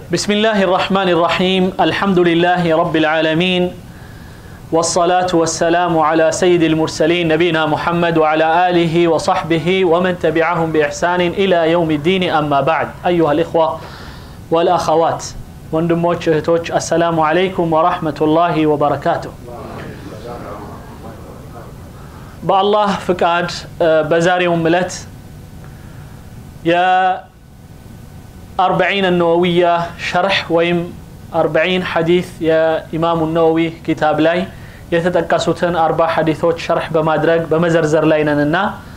بسم الله الرحمن الرحيم الحمد لله رب العالمين والصلاة والسلام على سيد المرسلين نبينا محمد وعلى آله وصحبه ومن تبعهم بإحسان إلى يوم الدين أما بعد أيها الإخوة والأخوات ወንድሞች እህቶች አሰላሙ አለይኩም ወራህመቱላሂ ወበረካቱ በአላህ ፍቃድ በዛሬውም እለት የአርበዒን ነወዊያ ሸርሕ ወይም አርበዒን ሐዲት የኢማሙ ነወዊ ኪታብ ላይ የተጠቀሱትን አርባ ሐዲቶች ሸርሕ በማድረግ በመዘርዘር ላይ ነንና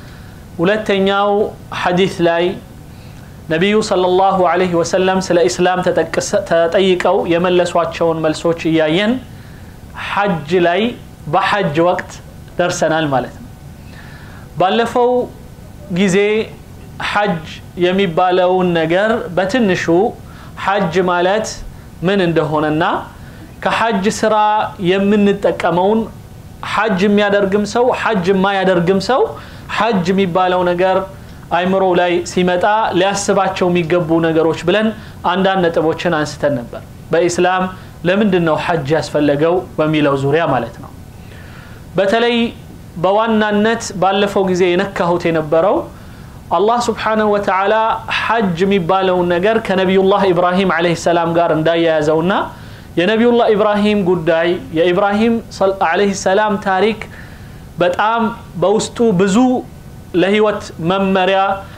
ሁለተኛው ሐዲት ላይ ነቢዩ ሰለላሁ ዐለይሂ ወሰለም ስለ ኢስላም ተጠይቀው የመለሷቸውን መልሶች እያየን ሐጅ ላይ በሐጅ ወቅት ደርሰናል ማለት ነው ባለፈው ጊዜ ሐጅ የሚባለውን ነገር በትንሹ ሐጅ ማለት ምን እንደሆነና ከሐጅ ስራ የምንጠቀመውን ሐጅ የሚያደርግም ሰው ሐጅ የማያደርግም ሰው ሐጅ የሚባለው ነገር አይምሮ ላይ ሲመጣ ሊያስባቸው የሚገቡ ነገሮች ብለን አንዳንድ ነጥቦችን አንስተን ነበር በኢስላም ለምንድን ነው ሐጅ ያስፈለገው በሚለው ዙሪያ ማለት ነው በተለይ በዋናነት ባለፈው ጊዜ የነካሁት የነበረው አላህ ስብሓንሁ ወተዓላ ሐጅ የሚባለውን ነገር ከነቢዩላህ ኢብራሂም አለህ ሰላም ጋር እንዳያያዘውና የነቢዩላህ ኢብራሂም ጉዳይ የኢብራሂም አለህ ሰላም ታሪክ በጣም በውስጡ ብዙ ለህይወት መመሪያ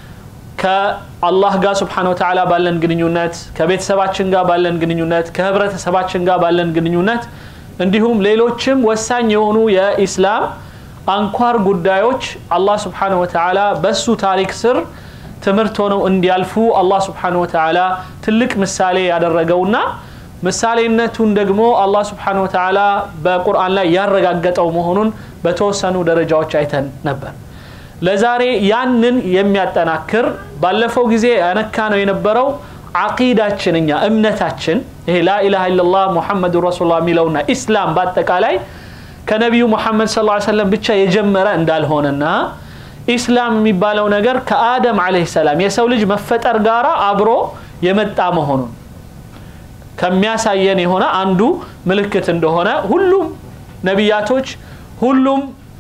ከአላህ ጋር ስብሓን ወተዓላ ባለን ግንኙነት ከቤተሰባችን ጋር ባለን ግንኙነት ከህብረተሰባችን ጋር ባለን ግንኙነት እንዲሁም ሌሎችም ወሳኝ የሆኑ የኢስላም አንኳር ጉዳዮች አላህ ስብሓን ወተዓላ በሱ ታሪክ ስር ትምህርት ሆነው እንዲያልፉ አላህ ስብሓን ወተዓላ ትልቅ ምሳሌ ያደረገውና ምሳሌነቱን ደግሞ አላህ ስብሓን ወተዓላ በቁርአን ላይ ያረጋገጠው መሆኑን በተወሰኑ ደረጃዎች አይተን ነበር ለዛሬ ያንን የሚያጠናክር ባለፈው ጊዜ ያነካ ነው የነበረው አቂዳችን እኛ እምነታችን ይሄ ላኢላሃ ኢላላህ ሙሐመዱ ረሱሉላህ የሚለውና ኢስላም በአጠቃላይ ከነቢዩ ሙሐመድ ስ ሰለም ብቻ የጀመረ እንዳልሆነና ኢስላም የሚባለው ነገር ከአደም አለህ ሰላም የሰው ልጅ መፈጠር ጋር አብሮ የመጣ መሆኑን ከሚያሳየን የሆነ አንዱ ምልክት እንደሆነ ሁሉም ነቢያቶች ሁሉም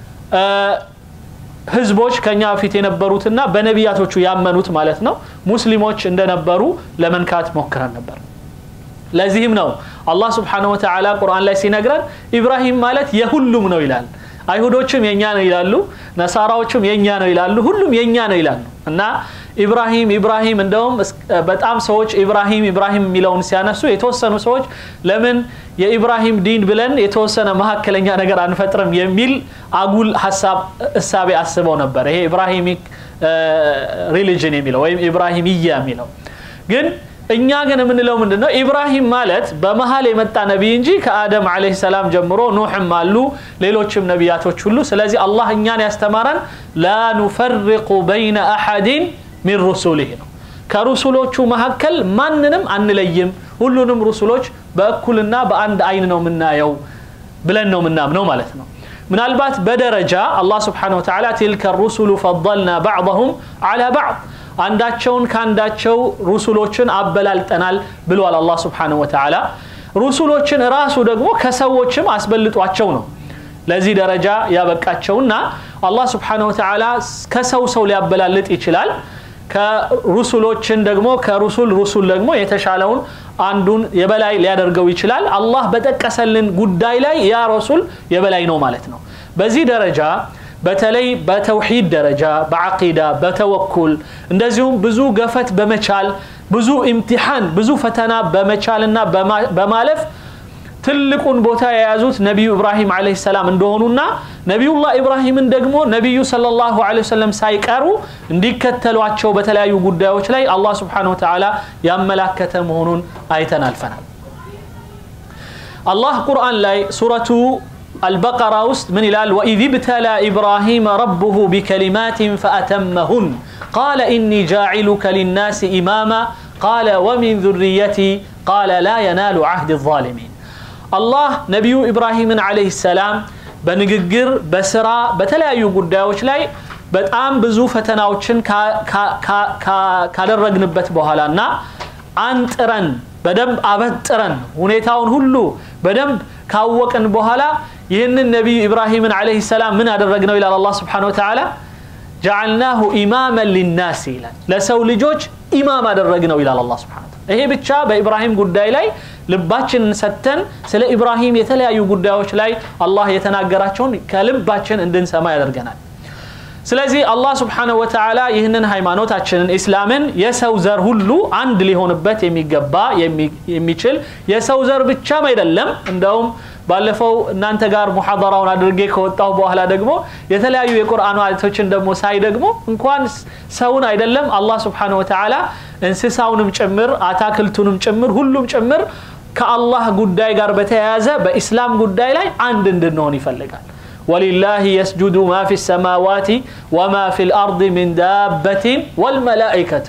ህዝቦች ከኛ በፊት የነበሩትና በነቢያቶቹ ያመኑት ማለት ነው ሙስሊሞች እንደነበሩ ለመንካት ሞክረን ነበር ለዚህም ነው አላህ ስብሓን ወተዓላ ቁርአን ላይ ሲነግረን ኢብራሂም ማለት የሁሉም ነው ይላል አይሁዶችም የኛ ነው ይላሉ ነሳራዎችም የኛ ነው ይላሉ ሁሉም የኛ ነው ይላሉ እና ኢብራሂም ኢብራሂም እንደውም በጣም ሰዎች ኢብራሂም ኢብራሂም የሚለውን ሲያነሱ የተወሰኑ ሰዎች ለምን የኢብራሂም ዲን ብለን የተወሰነ መካከለኛ ነገር አንፈጥርም የሚል አጉል ሀሳብ እሳቤ አስበው ነበር ይሄ ኢብራሂሚክ ሪሊጅን የሚለው ወይም ኢብራሂምያ የሚለው ግን እኛ ግን የምንለው ምንድን ነው ኢብራሂም ማለት በመሀል የመጣ ነቢይ እንጂ ከአደም አለህ ሰላም ጀምሮ ኑሕም አሉ ሌሎችም ነቢያቶች ሁሉ ስለዚህ አላህ እኛን ያስተማረን ላ ኑፈርቁ በይነ አሐዲን ሚን ሩሱሊህ ነው ከሩሱሎቹ መካከል ማንንም አንለይም ሁሉንም ሩሱሎች በእኩልና በአንድ አይን ነው የምናየው ብለን ነው የምናምነው ማለት ነው ምናልባት በደረጃ አላህ ስብሓን ወተዓላ ትልከ ሩሱሉ ፈضልና ባዕضሁም አላ ባዕድ አንዳቸውን ከአንዳቸው ሩሱሎችን አበላልጠናል ብሏል አላህ ስብሓንሁ ወተዓላ ሩሱሎችን ራሱ ደግሞ ከሰዎችም አስበልጧቸው ነው ለዚህ ደረጃ ያበቃቸውና አላህ ስብሓንሁ ወተዓላ ከሰው ሰው ሊያበላልጥ ይችላል ከሩሱሎችን ደግሞ ከሩሱል ሩሱል ደግሞ የተሻለውን አንዱን የበላይ ሊያደርገው ይችላል አላህ በጠቀሰልን ጉዳይ ላይ ያ ረሱል የበላይ ነው ማለት ነው በዚህ ደረጃ በተለይ በተውሂድ ደረጃ በዓቂዳ በተወኩል እንደዚሁም ብዙ ገፈት በመቻል ብዙ ኢምቲሓን ብዙ ፈተና በመቻልና በማለፍ ትልቁን ቦታ የያዙት ነቢዩ ኢብራሂም አለህ ሰላም እንደሆኑና ነቢዩላህ ኢብራሂምን ደግሞ ነቢዩ ሰለላሁ ዐለይሂ ወሰለም ሳይቀሩ እንዲከተሏቸው በተለያዩ ጉዳዮች ላይ አላህ ስብሓን ወተዓላ ያመላከተ መሆኑን አይተን አልፈናል አላህ ቁርአን ላይ ሱረቱ البقرة وسط من الال وإذ ابتلى إبراهيم ربه بكلمات فأتمهن قال إني جاعلك للناس إماما قال ومن ذريتي قال لا ينال عهد الظالمين الله نبي إبراهيم عليه السلام በንግግር በስራ በተለያዩ ጉዳዮች ላይ በጣም ብዙ ፈተናዎችን ካደረግንበት በኋላ እና አንጥረን በደንብ አበጥረን ሁኔታውን ሁሉ በደንብ ካወቅን በኋላ ይህንን ነቢዩ ኢብራሂምን ዓለይሂ ሰላም ምን አደረግነው ይላል አላህ ስብሓነሁ ወተዓላ ጀዓልናሁ ኢማመን ሊናስ ይላል ለሰው ልጆች ኢማም አደረግነው ይላል አላህ ስብሓነሁ ወተዓላ ይሄ ብቻ በኢብራሂም ጉዳይ ላይ ልባችንን ሰጥተን ስለ ኢብራሂም የተለያዩ ጉዳዮች ላይ አላህ የተናገራቸውን ከልባችን እንድንሰማ ያደርገናል ስለዚህ አላህ ስብሓነሁ ወተዓላ ይህንን ሃይማኖታችንን ኢስላምን የሰው ዘር ሁሉ አንድ ሊሆንበት የሚገባ የሚችል የሰው ዘር ብቻም አይደለም እንደውም ባለፈው እናንተ ጋር ሙሐደራውን አድርጌ ከወጣሁ በኋላ ደግሞ የተለያዩ የቁርአን አያቶችን ደግሞ ሳይ ደግሞ እንኳን ሰውን አይደለም አላህ ስብሓነሁ ወተዓላ እንስሳውንም ጭምር አታክልቱንም ጭምር ሁሉም ጭምር ከአላህ ጉዳይ ጋር በተያያዘ በኢስላም ጉዳይ ላይ አንድ እንድንሆን ይፈልጋል ولله يسجد ما في السماوات وما في الأرض من دابة والملائكة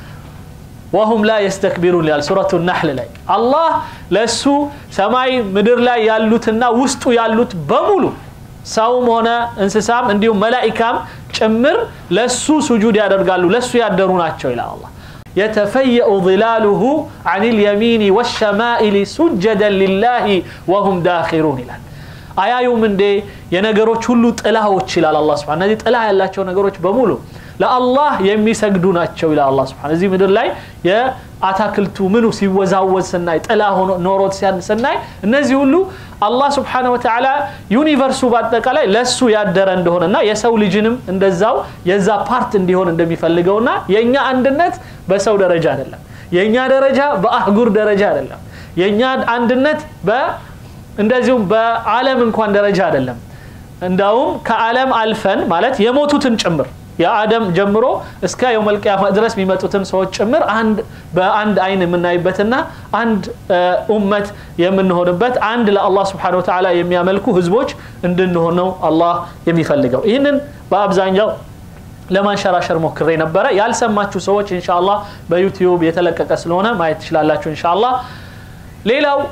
وهم لا يستكبرون لال سورة النحل لاي الله لسو سماي مدر لا يالوتنا وسطو يالوت بمولو ሰውም ሆነ እንስሳም እንዲሁም መላኢካም ጭምር ለሱ ሱጁድ ያደርጋሉ ለሱ ያደሩ ናቸው ይላል አላህ يتفيأ ظلاله عن اليمين والشمائل سجدا لله وهم داخرون ይላል አያዩም እንዴ የነገሮች ሁሉ ጥላዎች ይላል አላህ ስብሐ እነዚህ ጥላ ያላቸው ነገሮች በሙሉ ለአላህ የሚሰግዱ ናቸው ይላል አላህ ስብሐ እዚህ ምድር ላይ የአታክልቱ ምኑ ሲወዛወዝ ስናይ ጥላ ሆኖ ኖሮት ስናይ እነዚህ ሁሉ አላህ ስብሓነ ወተዓላ ዩኒቨርሱ በአጠቃላይ ለሱ ያደረ እንደሆነና የሰው ልጅንም እንደዛው የዛ ፓርት እንዲሆን እንደሚፈልገውና የእኛ አንድነት በሰው ደረጃ አይደለም የእኛ ደረጃ በአህጉር ደረጃ አይደለም የእኛ አንድነት በ እንደዚሁም በዓለም እንኳን ደረጃ አይደለም እንዳውም ከዓለም አልፈን ማለት የሞቱትን ጭምር የአደም ጀምሮ እስከ የውመልቅያማ ድረስ የሚመጡትን ሰዎች ጭምር አንድ በአንድ አይን የምናይበትና አንድ ኡመት የምንሆንበት አንድ ለአላህ ስብሓን ወተዓላ የሚያመልኩ ህዝቦች እንድንሆን ነው አላህ የሚፈልገው ይህንን በአብዛኛው ለማንሸራሸር ሞክሬ ነበረ ያልሰማችሁ ሰዎች እንሻላ በዩቲዩብ የተለቀቀ ስለሆነ ማየት ትችላላችሁ እንሻላ ሌላው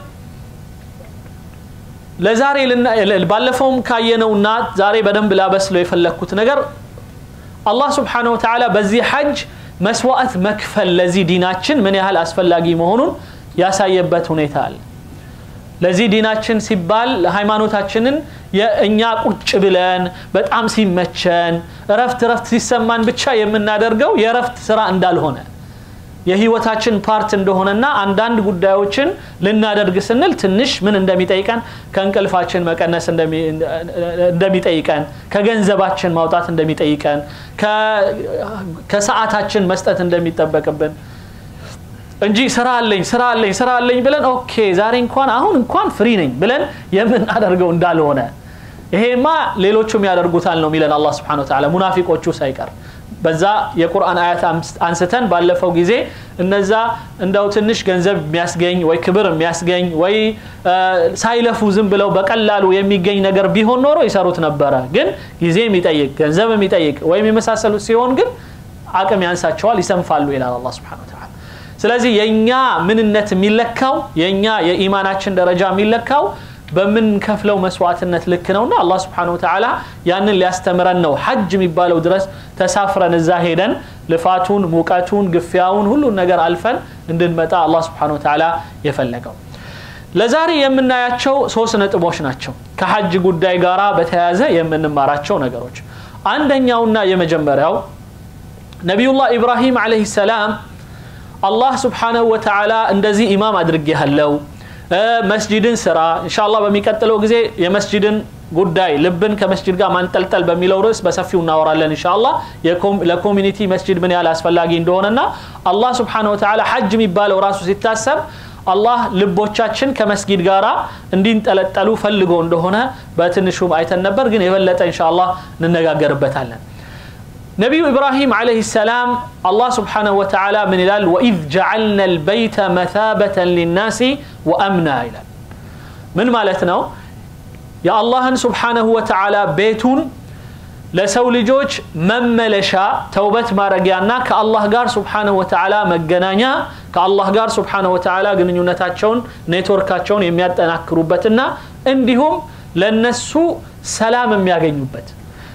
ለዛሬ ባለፈውም ካየነውና ዛሬ በደንብ ላበስለው የፈለግኩት ነገር አላህ ስብሓነሁ ወተዓላ በዚህ ሐጅ መስዋዕት መክፈል ለዚህ ዲናችን ምን ያህል አስፈላጊ መሆኑን ያሳየበት ሁኔታ አለ ለዚህ ዲናችን ሲባል ሃይማኖታችንን የእኛ ቁጭ ብለን በጣም ሲመቸን እረፍት እረፍት ሲሰማን ብቻ የምናደርገው የእረፍት ስራ እንዳልሆነ የህይወታችን ፓርት እንደሆነና አንዳንድ ጉዳዮችን ልናደርግ ስንል ትንሽ ምን እንደሚጠይቀን ከእንቅልፋችን መቀነስ እንደሚጠይቀን ከገንዘባችን ማውጣት እንደሚጠይቀን ከሰዓታችን መስጠት እንደሚጠበቅብን እንጂ ስራ አለኝ ስራ አለኝ ስራ አለኝ ብለን ኦኬ ዛሬ እንኳን አሁን እንኳን ፍሪ ነኝ ብለን የምናደርገው እንዳልሆነ ይሄማ ሌሎቹም ያደርጉታል ነው የሚለን አላህ ስብሓን ወተዓላ ሙናፊቆቹ ሳይቀር በዛ የቁርአን አያት አንስተን ባለፈው ጊዜ እነዛ እንደው ትንሽ ገንዘብ የሚያስገኝ ወይ ክብር የሚያስገኝ ወይ ሳይለፉ ዝም ብለው በቀላሉ የሚገኝ ነገር ቢሆን ኖሮ ይሰሩት ነበረ ግን ጊዜ የሚጠይቅ ገንዘብ የሚጠይቅ ወይም የመሳሰሉት ሲሆን ግን አቅም ያንሳቸዋል ይሰንፋሉ ይላል አላ ስብሓን ወተዓላ ስለዚህ የእኛ ምንነት የሚለካው የእኛ የኢማናችን ደረጃ የሚለካው በምንከፍለው መስዋዕትነት ልክ ነውና አላህ ስብሓን ወተዓላ ያንን ሊያስተምረን ነው ሐጅ የሚባለው ድረስ ተሳፍረን እዛ ሄደን ልፋቱን ሙቀቱን ግፊያውን ሁሉን ነገር አልፈን እንድንመጣ አላህ ስብሓን ወተዓላ የፈለገው ለዛሬ የምናያቸው ሶስት ነጥቦች ናቸው ከሐጅ ጉዳይ ጋር በተያያዘ የምንማራቸው ነገሮች አንደኛውና የመጀመሪያው ነቢዩላህ ኢብራሂም አለህ ሰላም አላህ ስብሓነሁ ወተዓላ እንደዚህ ኢማም አድርጌሃለው መስጂድን ስራ እንሻላ በሚቀጥለው ጊዜ የመስጂድን ጉዳይ ልብን ከመስጂድ ጋር ማንጠልጠል በሚለው ርዕስ በሰፊው እናወራለን እንሻላ ለኮሚኒቲ መስጂድ ምን ያህል አስፈላጊ እንደሆነና አላህ ስብሓን ወተዓላ ሐጅ የሚባለው ራሱ ሲታሰብ አላህ ልቦቻችን ከመስጊድ ጋራ እንዲንጠለጠሉ ፈልጎ እንደሆነ በትንሹም አይተን ነበር ግን የበለጠ እንሻላ እንነጋገርበታለን ነቢዩ ኢብራሂም ዓለይህ ሰላም አላህ ስብሓንሁ ወተዓላ ምን ይላል ወኢዝ ጀዓልና ልበይተ መታበተን ሊናሲ ወአምና ይላል ምን ማለት ነው የአላህን ስብሓንሁ ወተዓላ ቤቱን ለሰው ልጆች መመለሻ ተውበት ማድረጊያና ከአላህ ጋር ስብሓንሁ ወተዓላ መገናኛ ከአላህ ጋር ስብሓንሁ ወተዓላ ግንኙነታቸውን ኔትወርካቸውን የሚያጠናክሩበትና እንዲሁም ለነሱ ሰላም የሚያገኙበት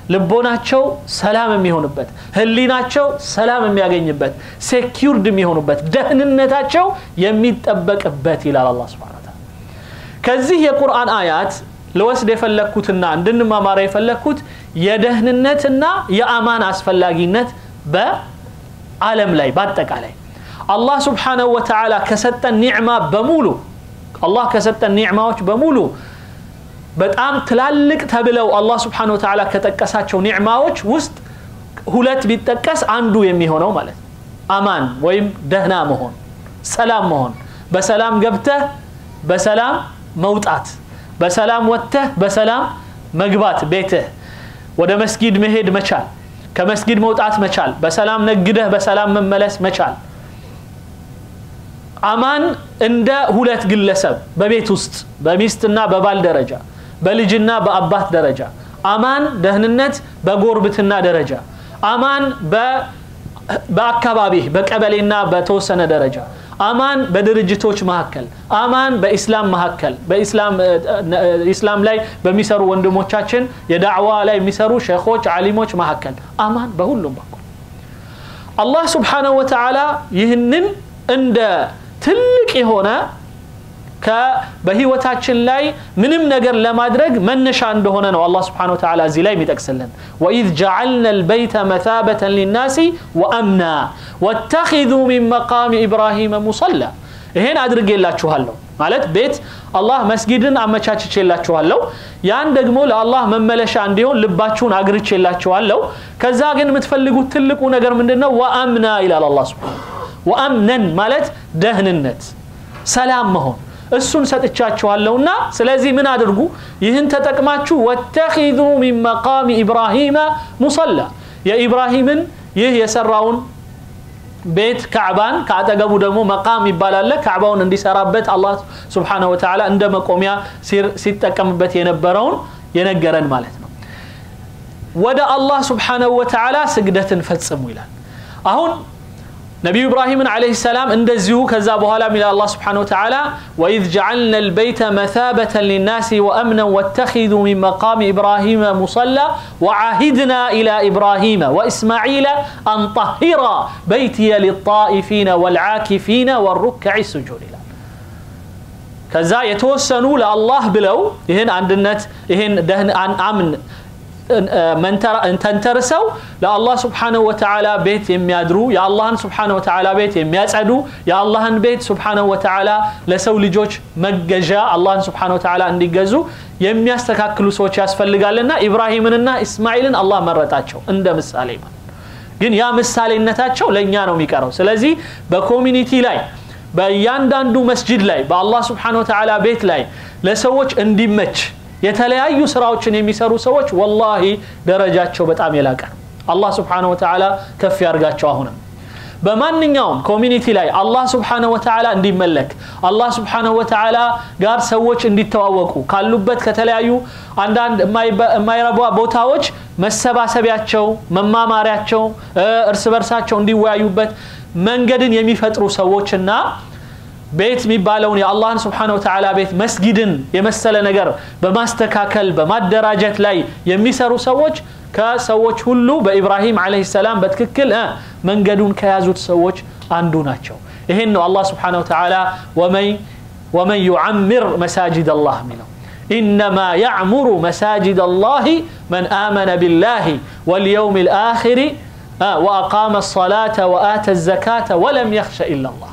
ልቦናቸው ሰላም የሚሆንበት ህሊናቸው ሰላም የሚያገኝበት ሴኪርድ የሚሆኑበት ደህንነታቸው የሚጠበቅበት ይላል አላ ስብን ታላ ከዚህ የቁርአን አያት ልወስድ የፈለግኩትና እንድንማማረ የፈለግኩት የደህንነትና የአማን አስፈላጊነት በአለም ላይ በአጠቃላይ አላህ ስብሓነሁ ወተዓላ ከሰጠን ኒዕማ በሙሉ አላህ ከሰጠን ኒዕማዎች በሙሉ በጣም ትላልቅ ተብለው አላህ ስብሓነሁ ወተዓላ ከጠቀሳቸው ኒዕማዎች ውስጥ ሁለት ቢጠቀስ አንዱ የሚሆነው ማለት ነው አማን ወይም ደህና መሆን ሰላም መሆን በሰላም ገብተህ በሰላም መውጣት በሰላም ወጥተህ በሰላም መግባት ቤትህ ወደ መስጊድ መሄድ መቻል ከመስጊድ መውጣት መቻል በሰላም ነግደህ በሰላም መመለስ መቻል አማን እንደ ሁለት ግለሰብ በቤት ውስጥ በሚስትና በባል ደረጃ በልጅና በአባት ደረጃ አማን ደህንነት በጎርብትና ደረጃ አማን በአካባቢህ በቀበሌና በተወሰነ ደረጃ አማን በድርጅቶች መካከል አማን በኢስላም መካከል በኢስላም ላይ በሚሰሩ ወንድሞቻችን የዳዕዋ ላይ የሚሰሩ ሼኾች አሊሞች መካከል አማን በሁሉም በኩል አላህ ስብሓነሁ ወተዓላ ይህንን እንደ ትልቅ የሆነ በህይወታችን ላይ ምንም ነገር ለማድረግ መነሻ እንደሆነ ነው አላህ ስብሓነሁ ወተዓላ እዚህ ላይ የሚጠቅስልን ወኢዝ ጀዐልና ልበይተ መታበተን ሊናሲ ወአምና ወተኪዙ ሚን መቃሚ ኢብራሂመ ሙሰላ ይሄን አድርጌላችኋለሁ ማለት ቤት አላህ መስጊድን አመቻችቼላችኋለሁ ያን ደግሞ ለአላህ መመለሻ እንዲሆን ልባችሁን አግርቼላችኋለሁ ከዛ ግን የምትፈልጉት ትልቁ ነገር ምንድን ነው ወአምና ይላል አላህ ስብሓነሁ ወአምነን ማለት ደህንነት ሰላም መሆን እሱን ሰጥቻችኋለሁና ስለዚህ ምን አድርጉ ይህን ተጠቅማችሁ ወተኪዙ ሚን መቃሚ ኢብራሂመ ሙሰላ የኢብራሂምን ይህ የሰራውን ቤት ካዕባን ከአጠገቡ ደግሞ መቃም ይባላለ ካዕባውን እንዲሰራበት አላህ ስብሓነሁ ወተዓላ እንደ መቆሚያ ሲጠቀምበት የነበረውን የነገረን ማለት ነው ወደ አላህ ስብሓነሁ ወተዓላ ስግደትን ፈጽሙ ይላል አሁን ነቢዩ ኢብራሂምን ዓለይሂ ሰላም እንደዚሁ ከዛ በኋላ ሚላ አላህ ስብሓነ ወተዓላ ወኢዝ ጀዐልና ልበይተ መታበተን ሊናሲ ወአምነን ወተኪዙ ሚን መቃሚ ኢብራሂመ ሙሰላ ወዓሂድና ኢላ ኢብራሂመ ወእስማዒለ አን ጠሂራ በይትየ ሊጣኢፊነ ወልዓኪፊነ ወሩክዕ ስጁድ ይላል ከዛ የተወሰኑ ለአላህ ብለው ይህን አንድነት ይህን አምን ተንተርሰው ለአላህ ስብሓነሁ ወተዓላ ቤት የሚያድሩ የአላህን ስብሓነሁ ወተዓላ ቤት የሚያጸዱ የአላህን ቤት ስብሓነሁ ወተዓላ ለሰው ልጆች መገዣ አላህን ስብሓነሁ ወተዓላ እንዲገዙ የሚያስተካክሉ ሰዎች ያስፈልጋልና ኢብራሂምንና ኢስማኤልን አላህ መረጣቸው እንደ ምሳሌ ማለት ግን ያ ምሳሌነታቸው ለእኛ ነው የሚቀረው ስለዚህ በኮሚኒቲ ላይ በእያንዳንዱ መስጅድ ላይ በአላህ ስብሓነሁ ወተዓላ ቤት ላይ ለሰዎች እንዲመች የተለያዩ ስራዎችን የሚሰሩ ሰዎች ወላሂ ደረጃቸው በጣም የላቀ ነው አላህ ስብሓነሁ ወተዓላ ከፍ ያርጋቸው አሁንም በማንኛውም ኮሚኒቲ ላይ አላህ ስብሓነሁ ወተዓላ እንዲመለክ አላህ ስብሓነሁ ወተዓላ ጋር ሰዎች እንዲተዋወቁ ካሉበት ከተለያዩ አንዳንድ የማይረባ ቦታዎች መሰባሰቢያቸው መማማሪያቸው እርስ በርሳቸው እንዲወያዩበት መንገድን የሚፈጥሩ ሰዎችና ቤት የሚባለውን የአላህን ስብሓነ ወተዓላ ቤት መስጊድን የመሰለ ነገር በማስተካከል በማደራጀት ላይ የሚሰሩ ሰዎች ከሰዎች ሁሉ በኢብራሂም ዓለይሂ ሰላም በትክክል መንገዱን ከያዙት ሰዎች አንዱ ናቸው ይሄን ነው አላህ ስብሓነ ወተዓላ ወመን ዩዓምር መሳጅድ አላህ የሚለው إنما يعمر مساجد الله من آمن بالله واليوم الآخر وأقام الصلاة وآتى الزكاة ولم يخش إلا الله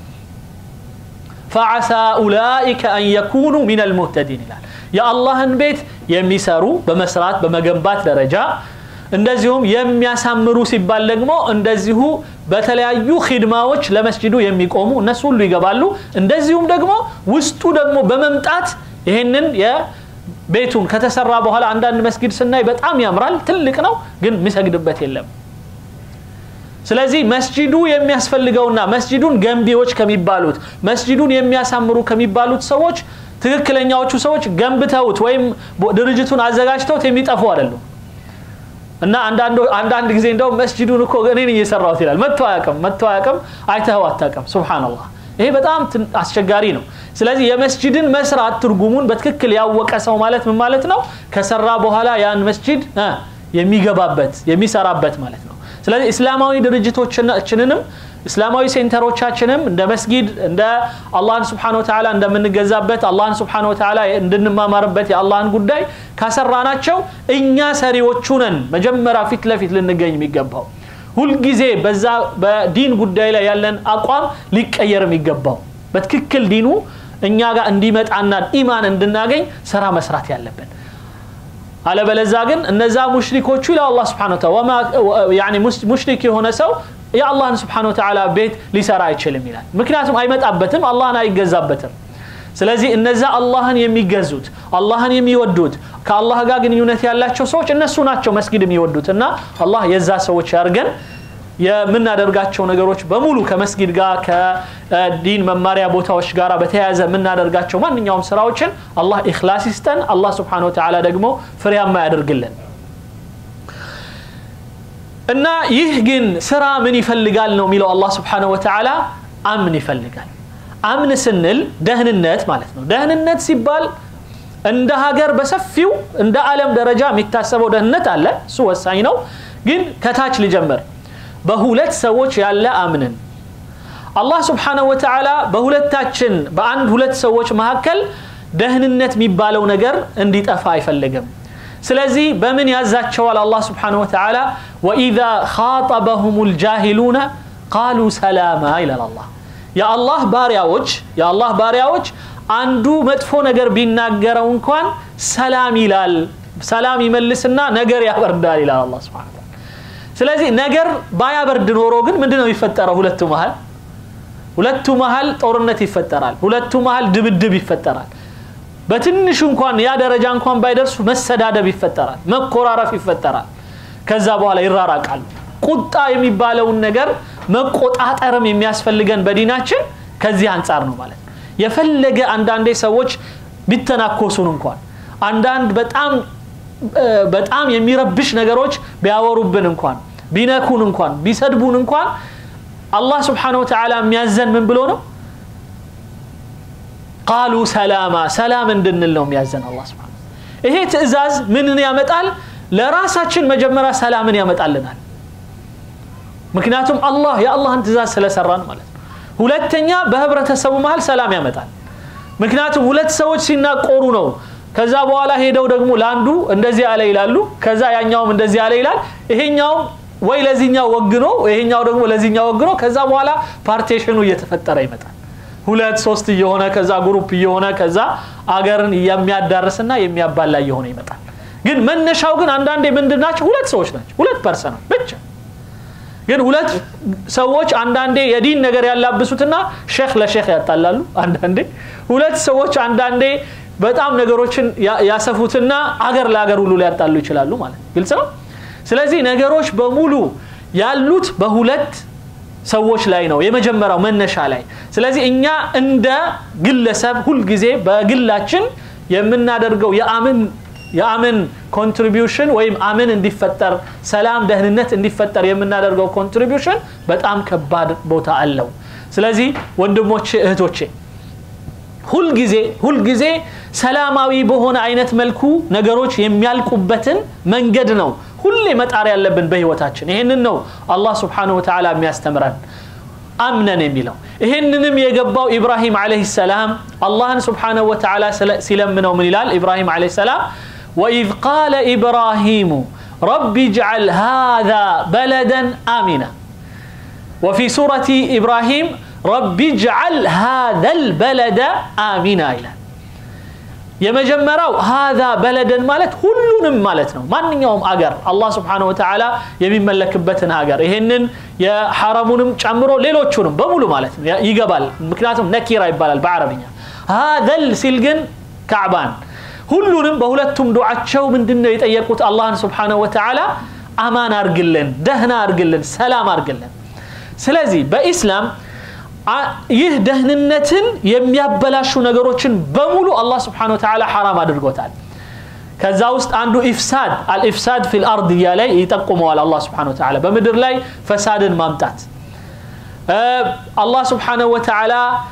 فعسى أولئك أن يكونوا من المهتدين ይላል የአላህን ቤት የሚሰሩ በመስራት በመገንባት ደረጃ እንደዚሁም የሚያሳምሩ ሲባል ደግሞ እንደዚሁ በተለያዩ ኺድማዎች ለመስጅዱ የሚቆሙ እነሱ ሁሉ ይገባሉ እንደዚሁም ደግሞ ውስጡ ደግሞ በመምጣት ይህንን ቤቱን ከተሰራ በኋላ አንዳንድ መስጊድ ስናይ በጣም ያምራል ትልቅ ነው ግን የሚሰግድበት የለም ስለዚህ መስጂዱ የሚያስፈልገውና መስጂዱን ገንቢዎች ከሚባሉት መስጂዱን የሚያሳምሩ ከሚባሉት ሰዎች ትክክለኛዎቹ ሰዎች ገንብተውት ወይም ድርጅቱን አዘጋጅተውት የሚጠፉ አይደሉም እና አንዳንድ ጊዜ እንደው መስጂዱን እኮ እኔን እየሰራሁት ይላል መጥቶ አያቅም መጥቶ አያቅም አይተኸው አታቅም ሱብሓነላህ ይሄ በጣም አስቸጋሪ ነው ስለዚህ የመስጂድን መስራት ትርጉሙን በትክክል ያወቀ ሰው ማለት ምን ማለት ነው ከሰራ በኋላ ያን መስጂድ የሚገባበት የሚሰራበት ማለት ነው ስለዚህ እስላማዊ ድርጅቶቻችንንም እስላማዊ ሴንተሮቻችንም እንደ መስጊድ እንደ አላህን ስብሓን ወተዓላ እንደምንገዛበት አላህን ስብሓን ወተዓላ እንድንማማርበት የአላህን ጉዳይ ካሰራናቸው እኛ ሰሪዎቹ ነን መጀመሪያ ፊት ለፊት ልንገኝ የሚገባው ሁልጊዜ በዛ በዲን ጉዳይ ላይ ያለን አቋም ሊቀየር የሚገባው በትክክል ዲኑ እኛ ጋር እንዲመጣና ኢማን እንድናገኝ ስራ መስራት ያለብን አለበለዛ ግን እነዛ ሙሽሪኮቹ ይላል አላህ ስብሓን ወተዓላ ሙሽሪክ የሆነ ሰው የአላህን ስብሓን ወተዓላ ቤት ሊሰራ አይችልም ይላል ምክንያቱም አይመጣበትም አላህን አይገዛበትም ስለዚህ እነዛ አላህን የሚገዙት አላህን የሚወዱት ከአላህ ጋር ግንኙነት ያላቸው ሰዎች እነሱ ናቸው መስጊድ የሚወዱት እና አላህ የዛ ሰዎች ያርገን የምናደርጋቸው ነገሮች በሙሉ ከመስጊድ ጋር ከዲን መማሪያ ቦታዎች ጋር በተያያዘ የምናደርጋቸው ማንኛውም ስራዎችን አላህ ኢክላስ ይስጠን አላህ ስብሓን ወተዓላ ደግሞ ፍሬያማ ያደርግልን እና ይህ ግን ስራ ምን ይፈልጋል ነው የሚለው አላህ ስብሓንሁ ወተዓላ አምን ይፈልጋል አምን ስንል ደህንነት ማለት ነው ደህንነት ሲባል እንደ ሀገር በሰፊው እንደ ዓለም ደረጃ የሚታሰበው ደህንነት አለ እሱ ወሳኝ ነው ግን ከታች ልጀምር በሁለት ሰዎች ያለ አምንን አላህ ስብሓንሁ ወተዓላ በሁለታችን በአንድ ሁለት ሰዎች መካከል ደህንነት የሚባለው ነገር እንዲጠፋ አይፈልግም ስለዚህ በምን ያዛቸዋል አላህ ስብሓንሁ ወተዓላ ወኢዛ ካጠበሁም ልጃሂሉነ ቃሉ ሰላማ ይላል አላህ የአላህ ባሪያዎች የአላህ ባሪያዎች አንዱ መጥፎ ነገር ቢናገረው እንኳን ሰላም ይላል ሰላም ይመልስና ነገር ያበርዳል ይላል አላህ ስብሓን ስለዚህ ነገር ባያበርድ ኖሮ ግን ምንድን ነው የሚፈጠረው ሁለቱ መሀል ሁለቱ መሀል ጦርነት ይፈጠራል ሁለቱ መሀል ድብድብ ይፈጠራል በትንሹ እንኳን ያ ደረጃ እንኳን ባይደርሱ መሰዳደብ ይፈጠራል መኮራረፍ ይፈጠራል ከዛ በኋላ ይራራቃሉ ቁጣ የሚባለውን ነገር መቆጣጠርም የሚያስፈልገን በዲናችን ከዚህ አንጻር ነው ማለት ነው የፈለገ አንዳንዴ ሰዎች ቢተናኮሱን እንኳን አንዳንድ በጣም በጣም የሚረብሽ ነገሮች ቢያወሩብን እንኳን ቢነኩን እንኳን ቢሰድቡን እንኳን አላህ ስብሓን ወተዓላ የሚያዘን ምን ብሎ ነው ቃሉ ሰላማ ሰላም እንድንል ነው የሚያዘን አላህ ስብሓን ይሄ ትእዛዝ ምንን ያመጣል ለራሳችን መጀመሪያ ሰላምን ያመጣልናል ምክንያቱም አላህ የአላህን ትእዛዝ ስለሰራን ማለት ነው ሁለተኛ በህብረተሰቡ መሀል ሰላም ያመጣል ምክንያቱም ሁለት ሰዎች ሲናቆሩ ነው ከዛ በኋላ ሄደው ደግሞ ለአንዱ እንደዚህ አለ ይላሉ ከዛ ያኛውም እንደዚህ አለ ይላል ይሄኛውም ወይ ለዚህኛው ወግኖ ይሄኛው ደግሞ ለዚህኛው ወግኖ ከዛ በኋላ ፓርቴሽኑ እየተፈጠረ ይመጣል ሁለት ሶስት እየሆነ ከዛ ግሩፕ እየሆነ ከዛ አገርን የሚያዳርስና የሚያባላ እየሆነ ይመጣል ግን መነሻው ግን አንዳንዴ ምንድን ናቸው ሁለት ሰዎች ናቸው ሁለት ፐርሰናል ብቻ ግን ሁለት ሰዎች አንዳንዴ የዲን ነገር ያላብሱትና ሼክ ለሼክ ያጣላሉ አንዳንዴ ሁለት ሰዎች አንዳንዴ በጣም ነገሮችን ያሰፉትና አገር ለአገር ሁሉ ሊያጣሉ ይችላሉ ማለት ግልጽ ነው ስለዚህ ነገሮች በሙሉ ያሉት በሁለት ሰዎች ላይ ነው የመጀመሪያው መነሻ ላይ ስለዚህ እኛ እንደ ግለሰብ ሁልጊዜ በግላችን የምናደርገው የአምን የአምን ኮንትሪቢዩሽን ወይም አምን እንዲፈጠር ሰላም ደህንነት እንዲፈጠር የምናደርገው ኮንትሪቢዩሽን በጣም ከባድ ቦታ አለው ስለዚህ ወንድሞቼ እህቶቼ ሁልጊዜ ሁልጊዜ ሰላማዊ በሆነ አይነት መልኩ ነገሮች የሚያልቁበትን መንገድ ነው ሁሌ መጣር ያለብን በህይወታችን ይሄንን ነው አላህ ስብሓንሁ ወተዓላ የሚያስተምረን አምነን የሚለው ይሄንንም የገባው ኢብራሂም ዓለይህ ሰላም አላህን ስብሓንሁ ወተዓላ ሲለምነው ምን ይላል ኢብራሂም ዓለይህ ሰላም ወኢዝ ቃለ ኢብራሂሙ ረቢ እጅዓል ሃذا በለዳ አሚና وفي سورة إبراهيم رب اجعل هذا البلد آمنا ይላል የመጀመሪያው ሃዛ በለደን ማለት ሁሉንም ማለት ነው ማንኛውም አገር አላህ ስብሓንሁ ወተዓላ የሚመለክበትን ሀገር ይሄንን የሐረሙንም ጨምሮ ሌሎቹንም በሙሉ ማለት ነው ይገባል ምክንያቱም ነኪራ ይባላል በአረብኛ ሃዘል ሲል ግን ካዕባን ሁሉንም በሁለቱም ዱዓቸው ምንድን ነው የጠየቁት አላህን ስብሓንሁ ወተዓላ አማን አርግልን ደህና አርግልን ሰላም አርግልን ስለዚህ በኢስላም ይህ ደህንነትን የሚያበላሹ ነገሮችን በሙሉ አላህ ስብሓን ወተዓላ ሐራም አድርጎታል ከዛ ውስጥ አንዱ ኢፍሳድ አልኢፍሳድ ፊ ልአርድ እያለ ይጠቁመዋል አላህ ስብሓን ወተዓላ በምድር ላይ ፈሳድን ማምጣት አላህ ስብሓንሁ ወተዓላ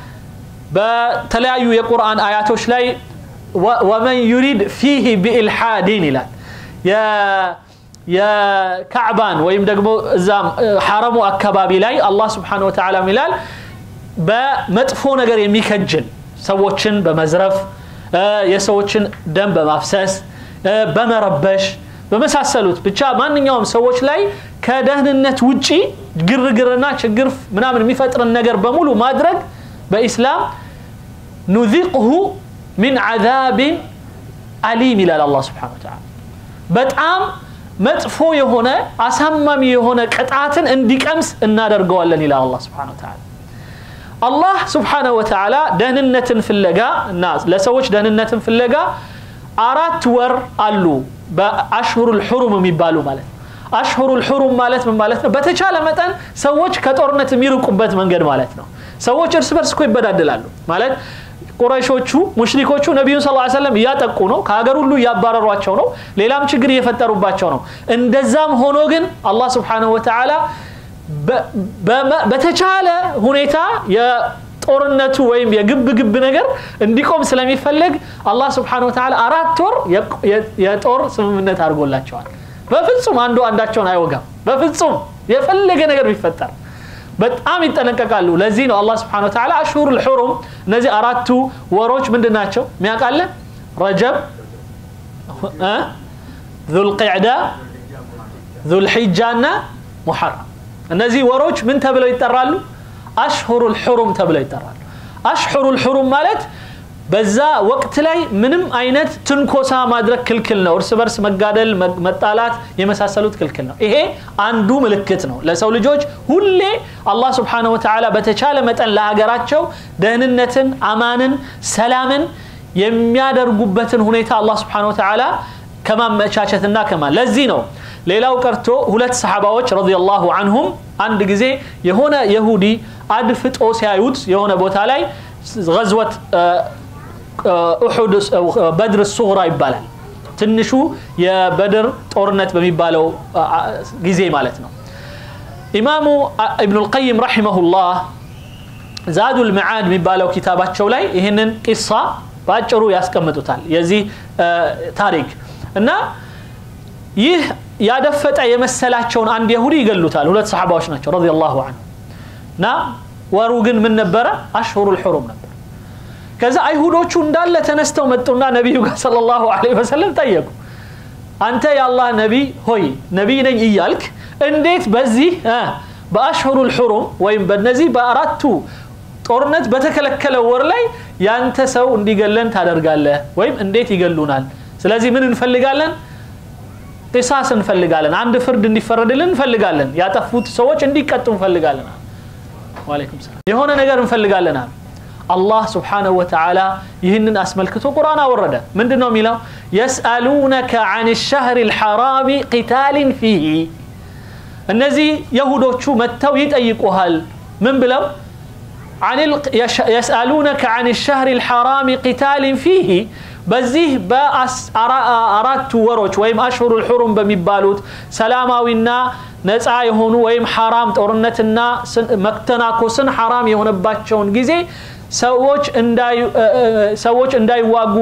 በተለያዩ የቁርአን አያቶች ላይ ወመን ዩሪድ ፊህ ቢኢልሓዲን ይላል የካዕባን ወይም ደግሞ እዛም ሐረሙ አካባቢ ላይ አላህ ስብሓነሁ ወተዓላ ይላል በመጥፎ ነገር የሚከጅል ሰዎችን በመዝረፍ የሰዎችን ደም በማፍሰስ በመረበሽ በመሳሰሉት ብቻ ማንኛውም ሰዎች ላይ ከደህንነት ውጪ ግርግርና ችግር ምናምን የሚፈጥርን ነገር በሙሉ ማድረግ በኢስላም ኑዚቅሁ ሚን ዓዛቢን አሊም ይላል አላህ ስብሓነሁ ወተዓላ በጣም መጥፎ የሆነ አሳማሚ የሆነ ቅጣትን እንዲቀምስ እናደርገዋለን ይላል አላህ ስብሓነሁ ወተዓላ አላህ ስብሓነሁ ወተዓላ ደህንነትን ፍለጋ እና ለሰዎች ደህንነትን ፍለጋ አራት ወር አሉ በአሽሁሩል ሑሩም የሚባሉ ማለት አሽሁሩል ሑሩም ማለት ምን ማለት ነው በተቻለ መጠን ሰዎች ከጦርነት የሚርቁበት መንገድ ማለት ነው ሰዎች እርስ በርስ እኮ ይበዳደላሉ ማለት ቁረይሾቹ ሙሽሪኮቹ ነቢዩን ስ ሰለም እያጠቁ ነው ከሀገር ሁሉ እያባረሯቸው ነው ሌላም ችግር እየፈጠሩባቸው ነው እንደዛም ሆኖ ግን አላህ ስብሓንሁ ወተዓላ በተቻለ ሁኔታ የጦርነቱ ወይም የግብ ግብ ነገር እንዲቆም ስለሚፈለግ አላህ ስብሓንሁ ወተዓላ አራት ወር የጦር ስምምነት አድርጎላቸዋል በፍጹም አንዱ አንዳቸውን አይወጋም በፍጹም የፈለገ ነገር ቢፈጠር በጣም ይጠነቀቃሉ ለዚህ ነው አላህ ስብሓን ወተዓላ አሽሁር ልሑሩም እነዚህ አራቱ ወሮች ምንድን ናቸው ሚያውቃለ ረጀብ ዙልቅዕዳ ዙልሒጃ እና ሙሐረም እነዚህ ወሮች ምን ተብለው ይጠራሉ አሽሁሩ ልሑሩም ተብለው ይጠራሉ አሽሁሩ ልሑሩም ማለት በዛ ወቅት ላይ ምንም አይነት ትንኮሳ ማድረግ ክልክል ነው እርስ በርስ መጋደል መጣላት የመሳሰሉት ክልክል ነው ይሄ አንዱ ምልክት ነው ለሰው ልጆች ሁሌ አላህ ስብሓንሁ ወተዓላ በተቻለ መጠን ለሀገራቸው ደህንነትን አማንን ሰላምን የሚያደርጉበትን ሁኔታ አላህ ስብሓንሁ ወተዓላ ከማመቻቸትና ከማ ለዚህ ነው ሌላው ቀርቶ ሁለት ሰሓባዎች ረዲየላሁ አንሁም አንድ ጊዜ የሆነ የሁዲ አድፍጦ ሲያዩት የሆነ ቦታ ላይ ገዝወት ኡሑድ በድር ሱግራ ይባላል ትንሹ የበድር ጦርነት በሚባለው ጊዜ ማለት ነው ኢማሙ ኢብኑ ልቀይም ረሒመሁላህ ዛዱ ልመዓድ የሚባለው ኪታባቸው ላይ ይህንን ቂሳ በአጭሩ ያስቀምጡታል የዚህ ታሪክ እና ይህ ያደፈጠ የመሰላቸውን አንድ የሁዲ ይገሉታል ሁለት ሰሓባዎች ናቸው ረዲየላሁ አንሁ እና ወሩ ግን ምን ነበረ አሽሁሩ ልሑሩም ነበር ከዛ አይሁዶቹ እንዳለ ተነስተው መጡና ነቢዩ ጋር ሰለላሁ ዐለይሂ ወሰለም ጠየቁ አንተ የአላህ ነቢይ ሆይ ነቢይ ነኝ እያልክ እንዴት በዚህ በአሽሁሩ ልሑሩም ወይም በነዚህ በአራቱ ጦርነት በተከለከለ ወር ላይ ያንተ ሰው እንዲገለን ታደርጋለህ ወይም እንዴት ይገሉናል ስለዚህ ምን እንፈልጋለን ቂሳስ እንፈልጋለን አንድ ፍርድ እንዲፈረድልን እንፈልጋለን ያጠፉት ሰዎች እንዲቀጡ እንፈልጋለን ዋሌኩም ሰላም የሆነ ነገር እንፈልጋለን አሉ አላህ ስብሓንሁ ወተዓላ ይህንን አስመልክቶ ቁርአን አወረደ ምንድን ነው የሚለው የስአሉነከ አን ሸህር ልሐራሚ ቂታልን ፊህ እነዚህ የሁዶቹ መጥተው ይጠይቁሃል ምን ብለው የስአሉነከ አን ሸህር ልሐራሚ ቂታልን ፊህ በዚህ በአራቱ ወሮች ወይም አሽሁሩ ልሑሩም በሚባሉት ሰላማዊና ነፃ የሆኑ ወይም ሐራም ጦርነትና መተናኮስን ሐራም የሆነባቸውን ጊዜ ሰዎች እንዳይዋጉ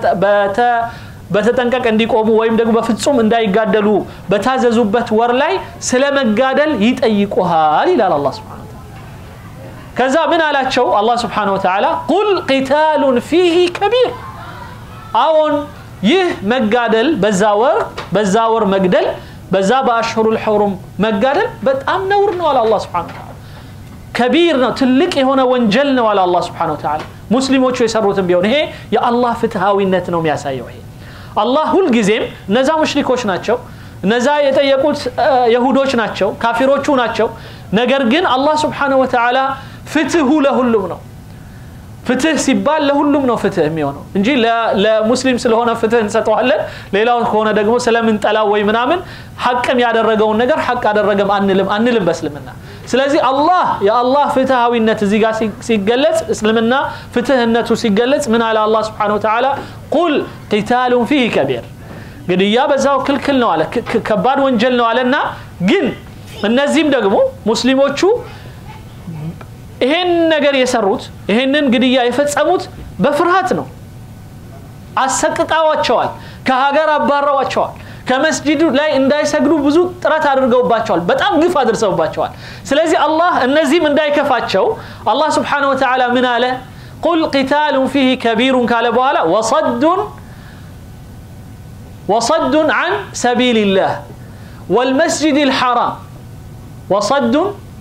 በተጠንቀቅ እንዲቆሙ ወይም ደግሞ በፍጹም እንዳይጋደሉ በታዘዙበት ወር ላይ ስለ መጋደል ይጠይቁሃል ይላል አላ ስብን ከዛ ምን አላቸው አላህ ስብሓን ወተዓላ ቁል ቂታሉን ፊህ ከቢር አዎን ይህ መጋደል በዛ ወር በዛ ወር መግደል በዛ በአሽሁሩ ልሑሩም መጋደል በጣም ነውር ነው አለ አላ ስብን ተዓላ ከቢር ነው ትልቅ የሆነ ወንጀል ነው አለ አላ ስብን ተዓላ ሙስሊሞቹ የሰሩትን ቢሆን ይሄ የአላህ ፍትሃዊነት ነው የሚያሳየው ይሄ አላህ ሁልጊዜም እነዛ ሙሽሪኮች ናቸው እነዛ የጠየቁት የሁዶች ናቸው ካፊሮቹ ናቸው ነገር ግን አላህ ስብሓንሁ ወተዓላ ፍትሁ ለሁሉም ነው ፍትህ ሲባል ለሁሉም ነው ፍትህ የሚሆነው እንጂ ለሙስሊም ስለሆነ ፍትህ እንሰጠዋለን ሌላው ከሆነ ደግሞ ስለምንጠላው ወይ ምናምን ሐቅም ያደረገውን ነገር ሐቅ አደረገም አንልም አንልም በእስልምና ስለዚህ አላህ የአላህ ፍትሃዊነት እዚህ ጋር ሲገለጽ እስልምና ፍትህነቱ ሲገለጽ ምን አለ አላህ ስብሓን ወተዓላ ቁል ቂታሉን ፊህ ከቢር ግድያ በዛው ክልክል ነው አለ ከባድ ወንጀል ነው አለና ግን እነዚህም ደግሞ ሙስሊሞቹ ይሄን ነገር የሰሩት ይሄንን ግድያ የፈጸሙት በፍርሃት ነው አሰቅቃዋቸዋል ከሀገር አባረዋቸዋል ከመስጂዱ ላይ እንዳይሰግዱ ብዙ ጥረት አድርገውባቸዋል በጣም ግፍ አድርሰውባቸዋል ስለዚህ አላህ እነዚህም እንዳይከፋቸው አላህ ስብሓን ወተዓላ ምን አለ ቁል ቂታሉን ፊህ ከቢሩን ካለ በኋላ ወሰዱን وصد عن سبيل الله والمسجد الحرام وصد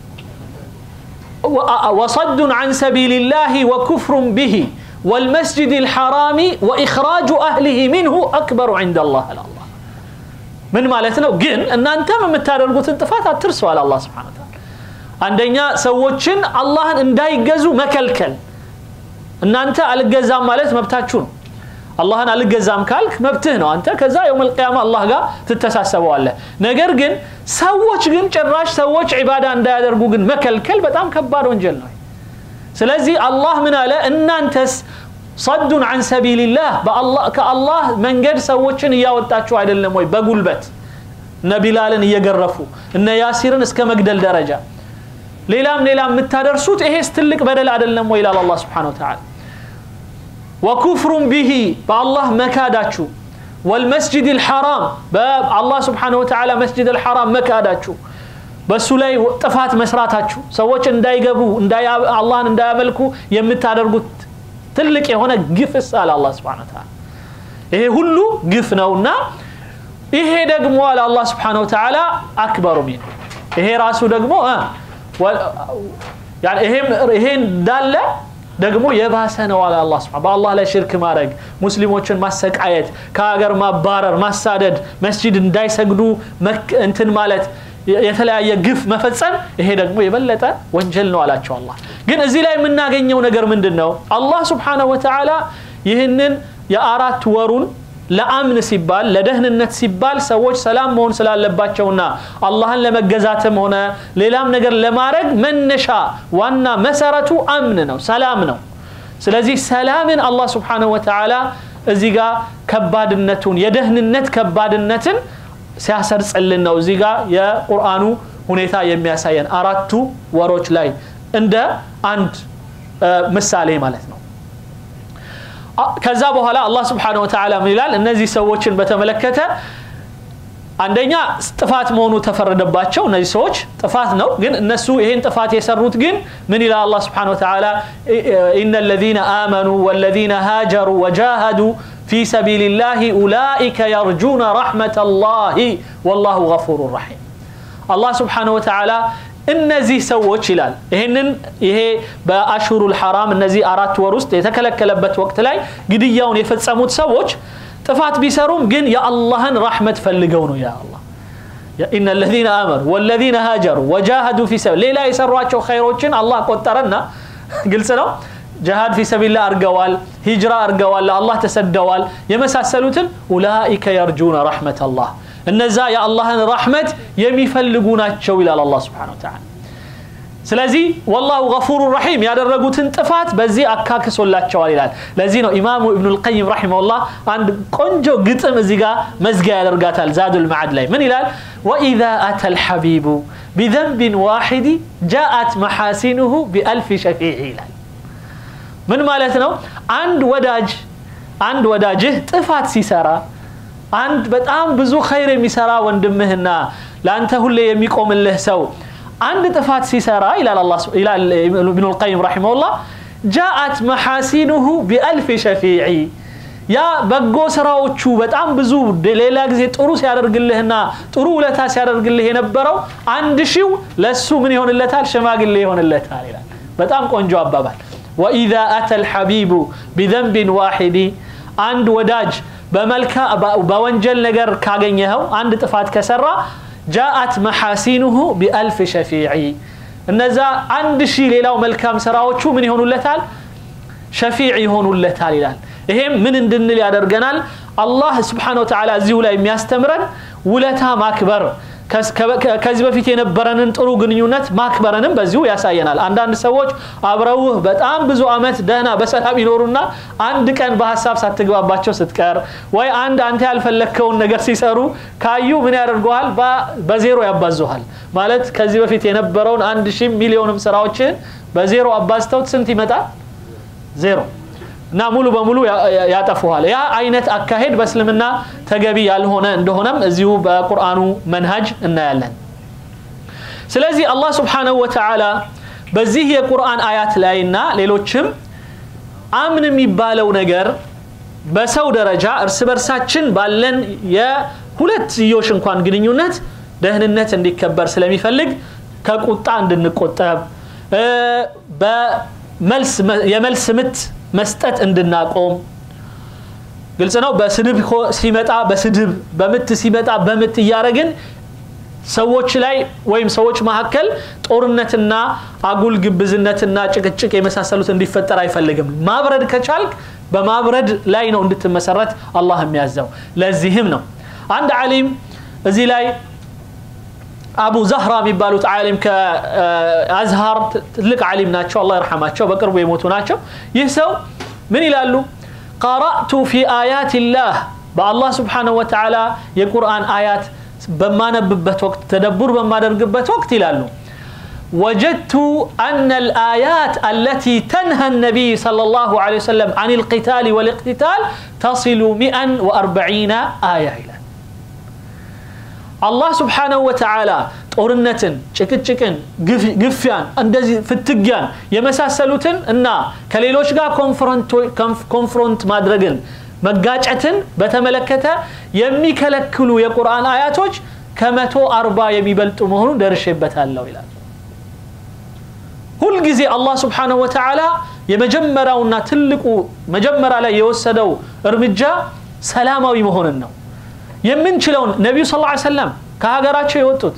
وصد عن سبيل الله وكفر به والمسجد الحرام وإخراج أهله منه أكبر عند الله الله من مالتنا جن أن أنت من متارجوت انتفات ترسوا على الله سبحانه وتعالى عندنا سوتشن الله ان داي جزو مكلكل ان انت على الجزام مالت مبتاچون አላህን አልገዛም ካልክ መብትህ ነው አንተ ከዛ የውም ልቅያማ አላህ ጋር ትተሳሰበዋለህ ነገር ግን ሰዎች ግን ጭራሽ ሰዎች ዒባዳ እንዳያደርጉ ግን መከልከል በጣም ከባድ ወንጀል ነው ስለዚህ አላህ ምን አለ እናንተስ ሰዱን አን ሰቢልላህ ከአላህ መንገድ ሰዎችን እያወጣችሁ አይደለም ወይ በጉልበት እነ ቢላልን እየገረፉ እነ ያሲርን እስከ መግደል ደረጃ ሌላም ሌላም የምታደርሱት ይሄስ ትልቅ በደል አይደለም ወይ ይላል አላህ ስብሓን ወተዓላ وكفر به بالله مكاداتشو والمسجد الحرام الله سبحانه وتعالى مسجد الحرام مكاداتشو በሱ ላይ ጥፋት መስራታችሁ ሰዎች እንዳይገቡ አላህን እንዳያመልኩ የምታደርጉት ትልቅ የሆነ ግፍስ አለ አላ ስብን ተላ ይሄ ሁሉ ግፍ ነውና ይሄ ደግሞ አለ አላ ስብሓን ወተላ አክበሩ ሚን ይሄ ራሱ ደግሞ ይሄ እንዳለ ደግሞ የባሰ ነው አለ አላ ስብን በአላህ ላይ ሽርክ ማድረግ ሙስሊሞችን ማሰቃየት ከሀገር ማባረር ማሳደድ መስጂድ እንዳይሰግዱ እንትን ማለት የተለያየ ግፍ መፈጸም ይሄ ደግሞ የበለጠ ወንጀል ነው አላቸው አላህ ግን እዚህ ላይ የምናገኘው ነገር ምንድን ነው አላህ ስብሓንሁ ወተዓላ ይህንን የአራት ወሩን ለአምን ሲባል ለደህንነት ሲባል ሰዎች ሰላም መሆን ስላለባቸውና አላህን ለመገዛትም ሆነ ሌላም ነገር ለማድረግ መነሻ ዋና መሰረቱ አምን ነው ሰላም ነው ስለዚህ ሰላምን አላህ ስብሓንሁ ወተዓላ እዚህ ጋር ከባድነቱን የደህንነት ከባድነትን ሲያሰርጽልን ነው እዚህ ጋር የቁርአኑ ሁኔታ የሚያሳየን አራቱ ወሮች ላይ እንደ አንድ ምሳሌ ማለት ነው ከዛ በኋላ አላህ ስብሓን ወተዓላ ምን ይላል እነዚህ ሰዎችን በተመለከተ አንደኛ ጥፋት መሆኑ ተፈረደባቸው እነዚህ ሰዎች ጥፋት ነው ግን እነሱ ይህን ጥፋት የሰሩት ግን ምን ይላል አላህ ስብሓን ወተዓላ ኢነ ለዚነ አመኑ ወለዚነ ሃጀሩ ወጃሃዱ في سبيل الله أولئك يرجون رحمة الله والله غفور رحيم الله سبحانه وتعالى እነዚህ ሰዎች ይላል ይህንን ይሄ በአሽሁሩ ልሐራም እነዚህ አራት ወር ውስጥ የተከለከለበት ወቅት ላይ ግድያውን የፈጸሙት ሰዎች ጥፋት ቢሰሩም ግን የአላህን ራሕመት ፈልገው ነው ያ አላህ ኢነ ለዚነ አመኑ ወለዚነ ሃጀሩ ወጃሃዱ ፊ ሰቢል ሌላ የሰሯቸው ኸይሮችን አላህ ቆጠረና ግልጽ ነው ጀሃድ ፊ ሰቢላ አርገዋል ሂጅራ አርገዋል ለአላህ ተሰደዋል የመሳሰሉትን ኡላኢከ የርጁነ ረሕመት አላህ እነዛ የአላህን ራሕመት የሚፈልጉ ናቸው ይላል አላህ ስብሓን ወተዓላ ስለዚህ ወላሁ ገፉሩ ረሒም ያደረጉትን ጥፋት በዚህ አካክሶላቸዋል ይላል ለዚህ ነው ኢማሙ ኢብኑ ልቀይም ረሒመሁላህ አንድ ቆንጆ ግጥም እዚህ ጋር መዝጊያ ያደርጋታል ዛዱል መዓድ ላይ ምን ይላል ወኢዛ አተ ልሐቢቡ ቢዘንብን ዋሒድ ጃአት መሐሲኑሁ ቢአልፊ ሸፊዕ ይላል ምን ማለት ነው አንድ ወዳጅ አንድ ወዳጅህ ጥፋት ሲሰራ አንድ በጣም ብዙ ኸይር የሚሰራ ወንድምህና ለአንተ ሁሌ የሚቆምልህ ሰው አንድ ጥፋት ሲሰራ ይላል ኢብኑ ልቀይም ረሒመሁላህ ጃአት መሐሲኑሁ ቢአልፍ ሸፊዒ ያ በጎ ስራዎቹ በጣም ብዙ ሌላ ጊዜ ጥሩ ሲያደርግልህና ጥሩ ውለታ ሲያደርግልህ የነበረው አንድ ሺው ለሱ ምን ይሆንለታል ሽማግሌ ይሆንለታል ይላል በጣም ቆንጆ አባባል ወኢዛ አተ ልሐቢቡ ቢዘንብን ዋሒዲ አንድ ወዳጅ በመልካ በወንጀል ነገር ካገኘኸው አንድ ጥፋት ከሰራ ጃአት መሐሲኑሁ ቢአልፍ ሸፊዒ እነዛ አንድ ሺህ ሌላው መልካም ስራዎቹ ምን ይሆኑለታል ሸፊዕ ይሆኑለታል ይላል ይሄም ምን እንድንል ያደርገናል አላህ ስብሓን ወተዓላ እዚሁ ላይ የሚያስተምረን ውለታ ማክበር ከዚህ በፊት የነበረንን ጥሩ ግንኙነት ማክበረንም በዚሁ ያሳየናል አንዳንድ ሰዎች አብረውህ በጣም ብዙ አመት ደህና በሰላም ይኖሩና አንድ ቀን በሀሳብ ሳትግባባቸው ስትቀር ወይ አንድ አንተ ያልፈለግከውን ነገር ሲሰሩ ካዩ ምን ያደርገዋል በዜሮ ያባዙሃል ማለት ከዚህ በፊት የነበረውን አንድ ሺህ ሚሊዮንም ስራዎችን በዜሮ አባዝተውት ስንት ይመጣል ዜሮ እና ሙሉ በሙሉ ያጠፉሃል። ያ አይነት አካሄድ በእስልምና ተገቢ ያልሆነ እንደሆነም እዚሁ በቁርአኑ መንሃጅ እናያለን። ስለዚህ አላህ ስብሓነሁ ወተዓላ በዚህ የቁርአን አያት ላይና ሌሎችም አምን የሚባለው ነገር በሰው ደረጃ እርስ በርሳችን ባለን የሁለትዮሽ እንኳን ግንኙነት ደህንነት እንዲከበር ስለሚፈልግ ከቁጣ እንድንቆጠብ የመልስ ምት መስጠት እንድናቆም ግልጽ ነው። በስድብ ሲመጣ በስድብ በምት ሲመጣ በምት እያደረግን ሰዎች ላይ ወይም ሰዎች መካከል ጦርነትና አጉል ግብዝነትና ጭቅጭቅ የመሳሰሉት እንዲፈጠር አይፈልግም። ማብረድ ከቻልክ በማብረድ ላይ ነው እንድትመሰረት አላህ የሚያዘው። ለዚህም ነው አንድ ዓሊም እዚህ ላይ አቡ ዛህራ የሚባሉት ዓሊም ከአዝሃር ትልቅ ዓሊም ናቸው። አላህ ይርሐማቸው፣ በቅርቡ የሞቱ ናቸው። ይህ ሰው ምን ይላሉ? ቀረእቱ ፊ አያት ላህ በአላህ ስብሓነሁ ወተዓላ የቁርአን አያት በማነብበት ወቅት ተደቡር በማደርግበት ወቅት ይላሉ وجدت أن الآيات التي تنهى النبي صلى الله عليه وسلم عن القتال والاقتتال تصل 140 آية إلى الله سبحانه وتعالى ጦርነትን፣ ጭቅጭቅን፣ ግፊያን፣ እንደዚህ ፍትጊያን የመሳሰሉትን እና ከሌሎች ጋር ኮንፍሮንት ማድረግን መጋጨትን በተመለከተ የሚከለክሉ የቁርአን አያቶች ከመቶ አርባ የሚበልጡ መሆኑን ደርሼበታለሁ ይላል። ሁልጊዜ አላህ ስብሓነሁ ወተዓላ የመጀመሪያውና ትልቁ መጀመሪያ ላይ የወሰደው እርምጃ ሰላማዊ መሆንን ነው። የምንችለውን ነቢዩ ስ ሰለም ከሀገራቸው የወጡት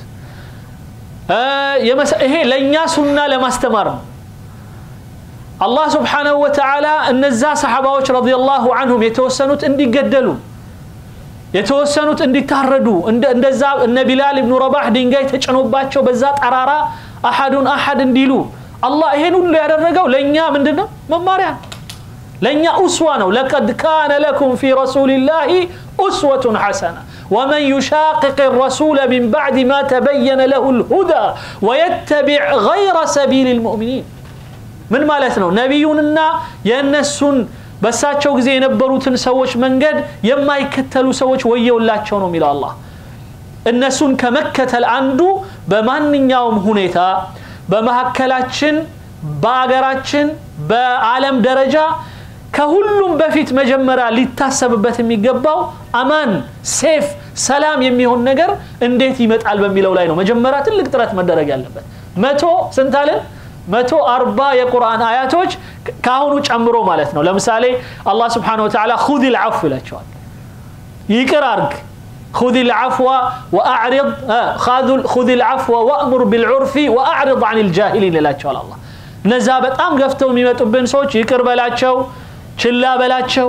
ይሄ ለእኛ ሱና ለማስተማር ነው። አላህ ስብሓነሁ ወተዓላ እነዛ ሰሓባዎች ረዲየላሁ አንሁም የተወሰኑት እንዲገደሉ የተወሰኑት እንዲታረዱ እንደዛ እነ ቢላል ብኑ ረባህ ድንጋይ ተጭኖባቸው በዛ ጠራራ አሐዱን አሐድ እንዲሉ አላህ ይሄን ሁሉ ያደረገው ለእኛ ምንድን ነው መማሪያ ለእኛ ኡስዋ ነው ለቀድ ካነ ለኩም ፊ ረሱልላህ ኡስወቱን ሐሰና ወመን ዩሻቅቅ ረሱለ ሚን ባዕድ ማ ተበየነ ለሁ ልሁዳ ወየተቢዕ ገይረ ሰቢል ልሙእሚኒን ምን ማለት ነው ነቢዩንና የእነሱን በሳቸው ጊዜ የነበሩትን ሰዎች መንገድ የማይከተሉ ሰዎች ወየውላቸው ነው የሚለው አላህ እነሱን ከመከተል አንዱ በማንኛውም ሁኔታ በመካከላችን በአገራችን በዓለም ደረጃ ከሁሉም በፊት መጀመሪያ ሊታሰብበት የሚገባው አማን ሴፍ ሰላም የሚሆን ነገር እንዴት ይመጣል በሚለው ላይ ነው መጀመሪያ ትልቅ ጥረት መደረግ ያለበት መቶ ስንት አለን መቶ አርባ የቁርአን አያቶች ከአሁኑ ጨምሮ ማለት ነው ለምሳሌ አላህ ስብሓን ወተዓላ ሁድ ልዓፉ ይላቸዋል ይቅር አርግ خذ العفو وأعرض خذ العفو وأمر بالعرف وأعرض عن الجاهلين ይላቸዋል አላህ እነዛ በጣም ገፍተው የሚመጡብን ሰዎች ይቅር በላቸው ችላ በላቸው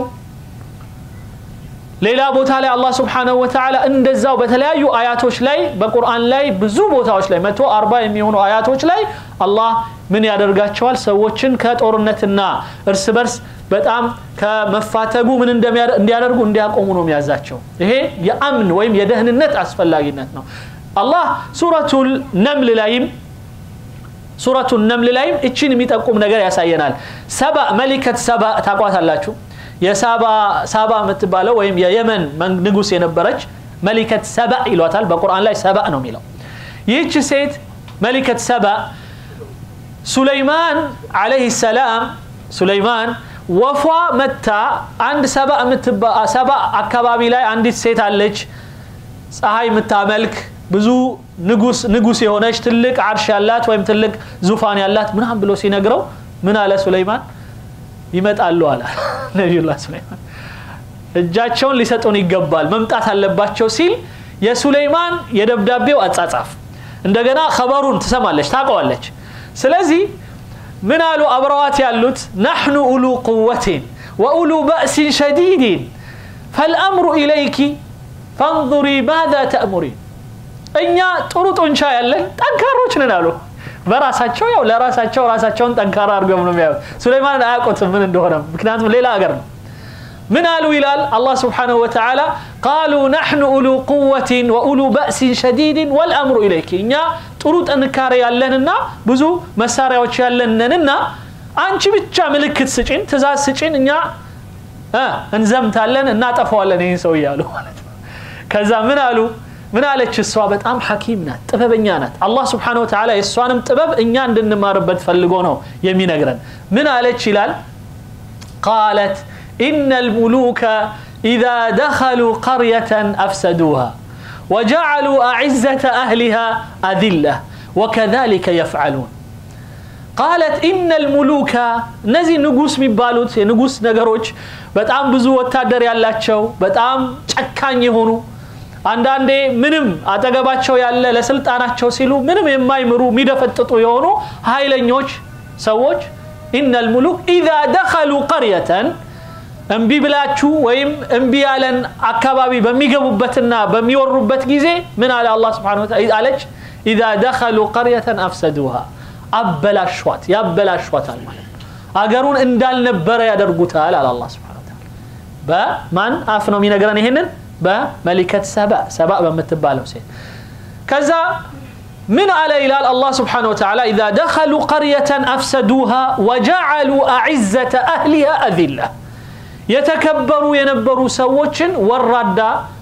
ሌላ ቦታ ላይ አላህ ስብሓነሁ ወተዓላ እንደዛው በተለያዩ አያቶች ላይ በቁርአን ላይ ብዙ ቦታዎች ላይ መቶ አርባ የሚሆኑ አያቶች ላይ አላህ ምን ያደርጋቸዋል ሰዎችን ከጦርነትና እርስ በርስ በጣም ከመፋተጉ ምን እንዲያደርጉ እንዲያቆሙ ነው የሚያዛቸው ይሄ የአምን ወይም የደህንነት አስፈላጊነት ነው አላህ ሱረቱል ነምል ላይም ሱረቱ ነምል ላይም እችን የሚጠቁም ነገር ያሳየናል ሰባ መሊከት ሰባ ታቋታላችሁ የሳባ ሳባ የምትባለው ወይም የየመን ንጉስ የነበረች መሊከት ሰባ ይሏታል በቁርአን ላይ ሰባ ነው የሚለው ይህች ሴት መሊከት ሰባ ሱለይማን አለይህ ሰላም ሱለይማን ወፏ መታ አንድ ሰባ ሰባ አካባቢ ላይ አንዲት ሴት አለች ፀሐይ የምታመልክ ብዙ ንጉስ ንጉስ የሆነች ትልቅ አርሽ ያላት ወይም ትልቅ ዙፋን ያላት ምናም ብሎ ሲነግረው ምን አለ ሱለይማን ይመጣሉ አለ ነቢዩላህ ሱለይማን እጃቸውን ሊሰጡን ይገባል መምጣት አለባቸው ሲል የሱለይማን የደብዳቤው አጻጻፍ እንደገና ከበሩን ትሰማለች ታውቀዋለች ስለዚህ ምን አሉ አብረዋት ያሉት ናሕኑ ኡሉ ቁወትን ወኡሉ በእሲን ሸዲድን ፈልአምሩ ኢለይኪ ፈንظሪ ማذا ተእሙሪን እኛ ጥሩ ጡንቻ ያለን ጠንካሮች ነን አሉ በራሳቸው ያው ለራሳቸው ራሳቸውን ጠንካራ አድርገው ነው የሚያዩት ሱለይማንን አያውቁትም ምን እንደሆነ ምክንያቱም ሌላ ሀገር ነው ምን አሉ ይላል አላህ ስብሓንሁ ወተዓላ ቃሉ ናሕኑ ኡሉ ቁወትን ወኡሉ በእሲን ሸዲድን ወልአምሩ ኢለይኪ እኛ ጥሩ ጥንካሬ ያለንና ብዙ መሳሪያዎች ያለንንና አንቺ ብቻ ምልክት ስጭን ትእዛዝ ስጭን እኛ እንዘምታለን እናጠፋዋለን ይህን ሰው እያሉ ማለት ነው ከዛ ምን አሉ ምን አለች እሷ በጣም ሐኪም ናት ጥበበኛ ናት አላህ ስብሓን ወተላ የእሷንም ጥበብ እኛ እንድንማርበት ፈልጎ ነው የሚነግረን ምን አለች ይላል ቃለት إن الملوك إذا دخلوا قرية أفسدوها وجعلوا أعزة أهلها أذلة وكذلك يفعلون ቃለት ኢነል ሙሉካ እነዚህ ንጉስ የሚባሉት የንጉስ ነገሮች በጣም ብዙ ወታደር ያላቸው በጣም ጨካኝ የሆኑ አንዳንዴ ምንም አጠገባቸው ያለ ለስልጣናቸው ሲሉ ምንም የማይምሩ የሚደፈጥጡ የሆኑ ኃይለኞች ሰዎች ኢነል ሙሉክ ኢዛ ደኸሉ ቀርየተን እምቢ ብላችሁ ወይም እምቢ ያለን አካባቢ በሚገቡበትና በሚወሩበት ጊዜ ምን አለ አላ ስብን አለች ኢዛ ደኸሉ ቀርየተን አፍሰዱሃ አበላሿት ያበላሿታል ማለት ነው አገሩን እንዳልነበረ ያደርጉታል አለ አላ ስብን ታላ በማን አፍ ነው የሚነግረን ይሄንን በመሊከት ሰባ ሰባ በምትባለው ሴት ከዛ ምን አለ ይላል አላህ ስብሓን ወተላ ኢዛ ደኸሉ ቀርየተን አፍሰዱሃ ወጀዓሉ አዕዘተ አህሊሃ አዚላ የተከበሩ የነበሩ ሰዎችን ወራዳ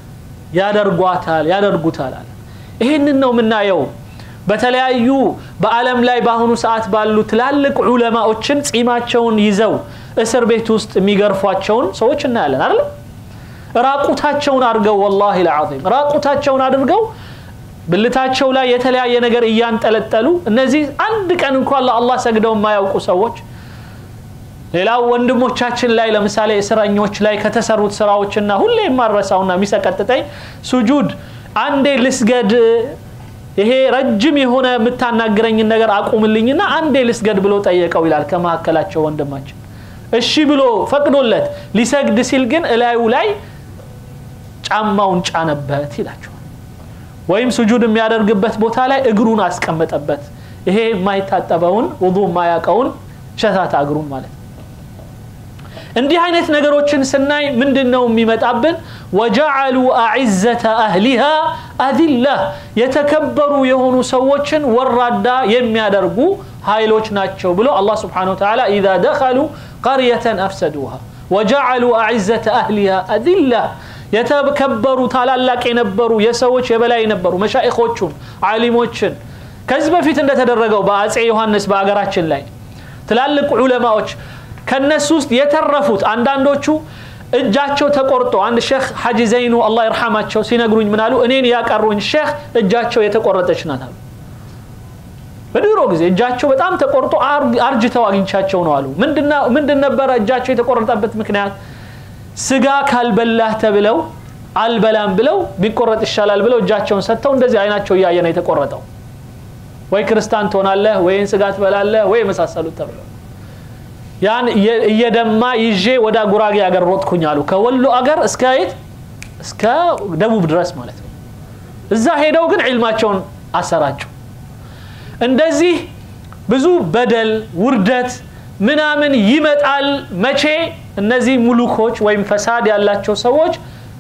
ያደርጓታል ያደርጉታል አለ ይህንን ነው የምናየው በተለያዩ በዓለም ላይ በአሁኑ ሰዓት ባሉ ትላልቅ ዑለማዎችን ጺማቸውን ይዘው እስር ቤት ውስጥ የሚገርፏቸውን ሰዎች እናያለን አይደለም ራቁታቸውን አድርገው ወላሂ ልዓዚም ራቁታቸውን አድርገው ብልታቸው ላይ የተለያየ ነገር እያንጠለጠሉ እነዚህ አንድ ቀን እንኳን ለአላህ ሰግደው የማያውቁ ሰዎች ሌላው ወንድሞቻችን ላይ ለምሳሌ እስረኞች ላይ ከተሰሩት ስራዎችና ሁሌ የማረሳውና የሚሰቀጥጠኝ ሱጁድ አንዴ ልስገድ ይሄ ረጅም የሆነ የምታናግረኝን ነገር አቁምልኝና አንዴ ልስገድ ብሎ ጠየቀው ይላል ከመካከላቸው ወንድማችን እሺ ብሎ ፈቅዶለት ሊሰግድ ሲል ግን እላዩ ላይ ጫማውን ጫነበት ይላቸዋል ወይም ስጁድ የሚያደርግበት ቦታ ላይ እግሩን አስቀመጠበት ይሄ የማይታጠበውን ውዱ የማያቀውን ሸታታ እግሩን ማለት ነው እንዲህ አይነት ነገሮችን ስናይ ምንድን ነው የሚመጣብን ወጀዓሉ አዕዘተ አህሊሃ አዚላህ የተከበሩ የሆኑ ሰዎችን ወራዳ የሚያደርጉ ኃይሎች ናቸው ብሎ አላህ ስብሓን ወተላ ኢዛ ደኸሉ ቀርየተን አፍሰዱሃ ወጀዓሉ አዕዘተ አህሊሃ አዚላህ የተከበሩ ታላላቅ የነበሩ የሰዎች የበላይ የነበሩ መሻይኾቹን ዓሊሞችን ከዚህ በፊት እንደተደረገው በአጼ ዮሐንስ በአገራችን ላይ ትላልቅ ዑለማዎች ከነሱ ውስጥ የተረፉት አንዳንዶቹ እጃቸው ተቆርጦ አንድ ሼክ ሐጂ ዘይኑ አላህ ይርሐማቸው ሲነግሩኝ ምን አሉ እኔን ያቀሩኝ ሼክ እጃቸው የተቆረጠች ናት አሉ በድሮ ጊዜ እጃቸው በጣም ተቆርጦ አርጅተው አግኝቻቸው ነው አሉ ምንድን ነበረ እጃቸው የተቆረጠበት ምክንያት ስጋ ካልበላህ ተብለው አልበላም ብለው ቢቆረጥ ይሻላል ብለው እጃቸውን ሰጥተው እንደዚህ አይናቸው እያየ ነው የተቆረጠው ወይ ክርስታን ትሆናለህ ወይን ስጋ ትበላለህ ወይ የመሳሰሉት ተብለው ያን እየደማ ይዤ ወደ ጉራጌ አገር ሮጥኩኝ አሉ ከወሎ አገር እስከ የት እስከ ደቡብ ድረስ ማለት ነው እዛ ሄደው ግን ዕልማቸውን አሰራጩ እንደዚህ ብዙ በደል ውርደት ምናምን ይመጣል መቼ እነዚህ ሙሉኮች ወይም ፈሳድ ያላቸው ሰዎች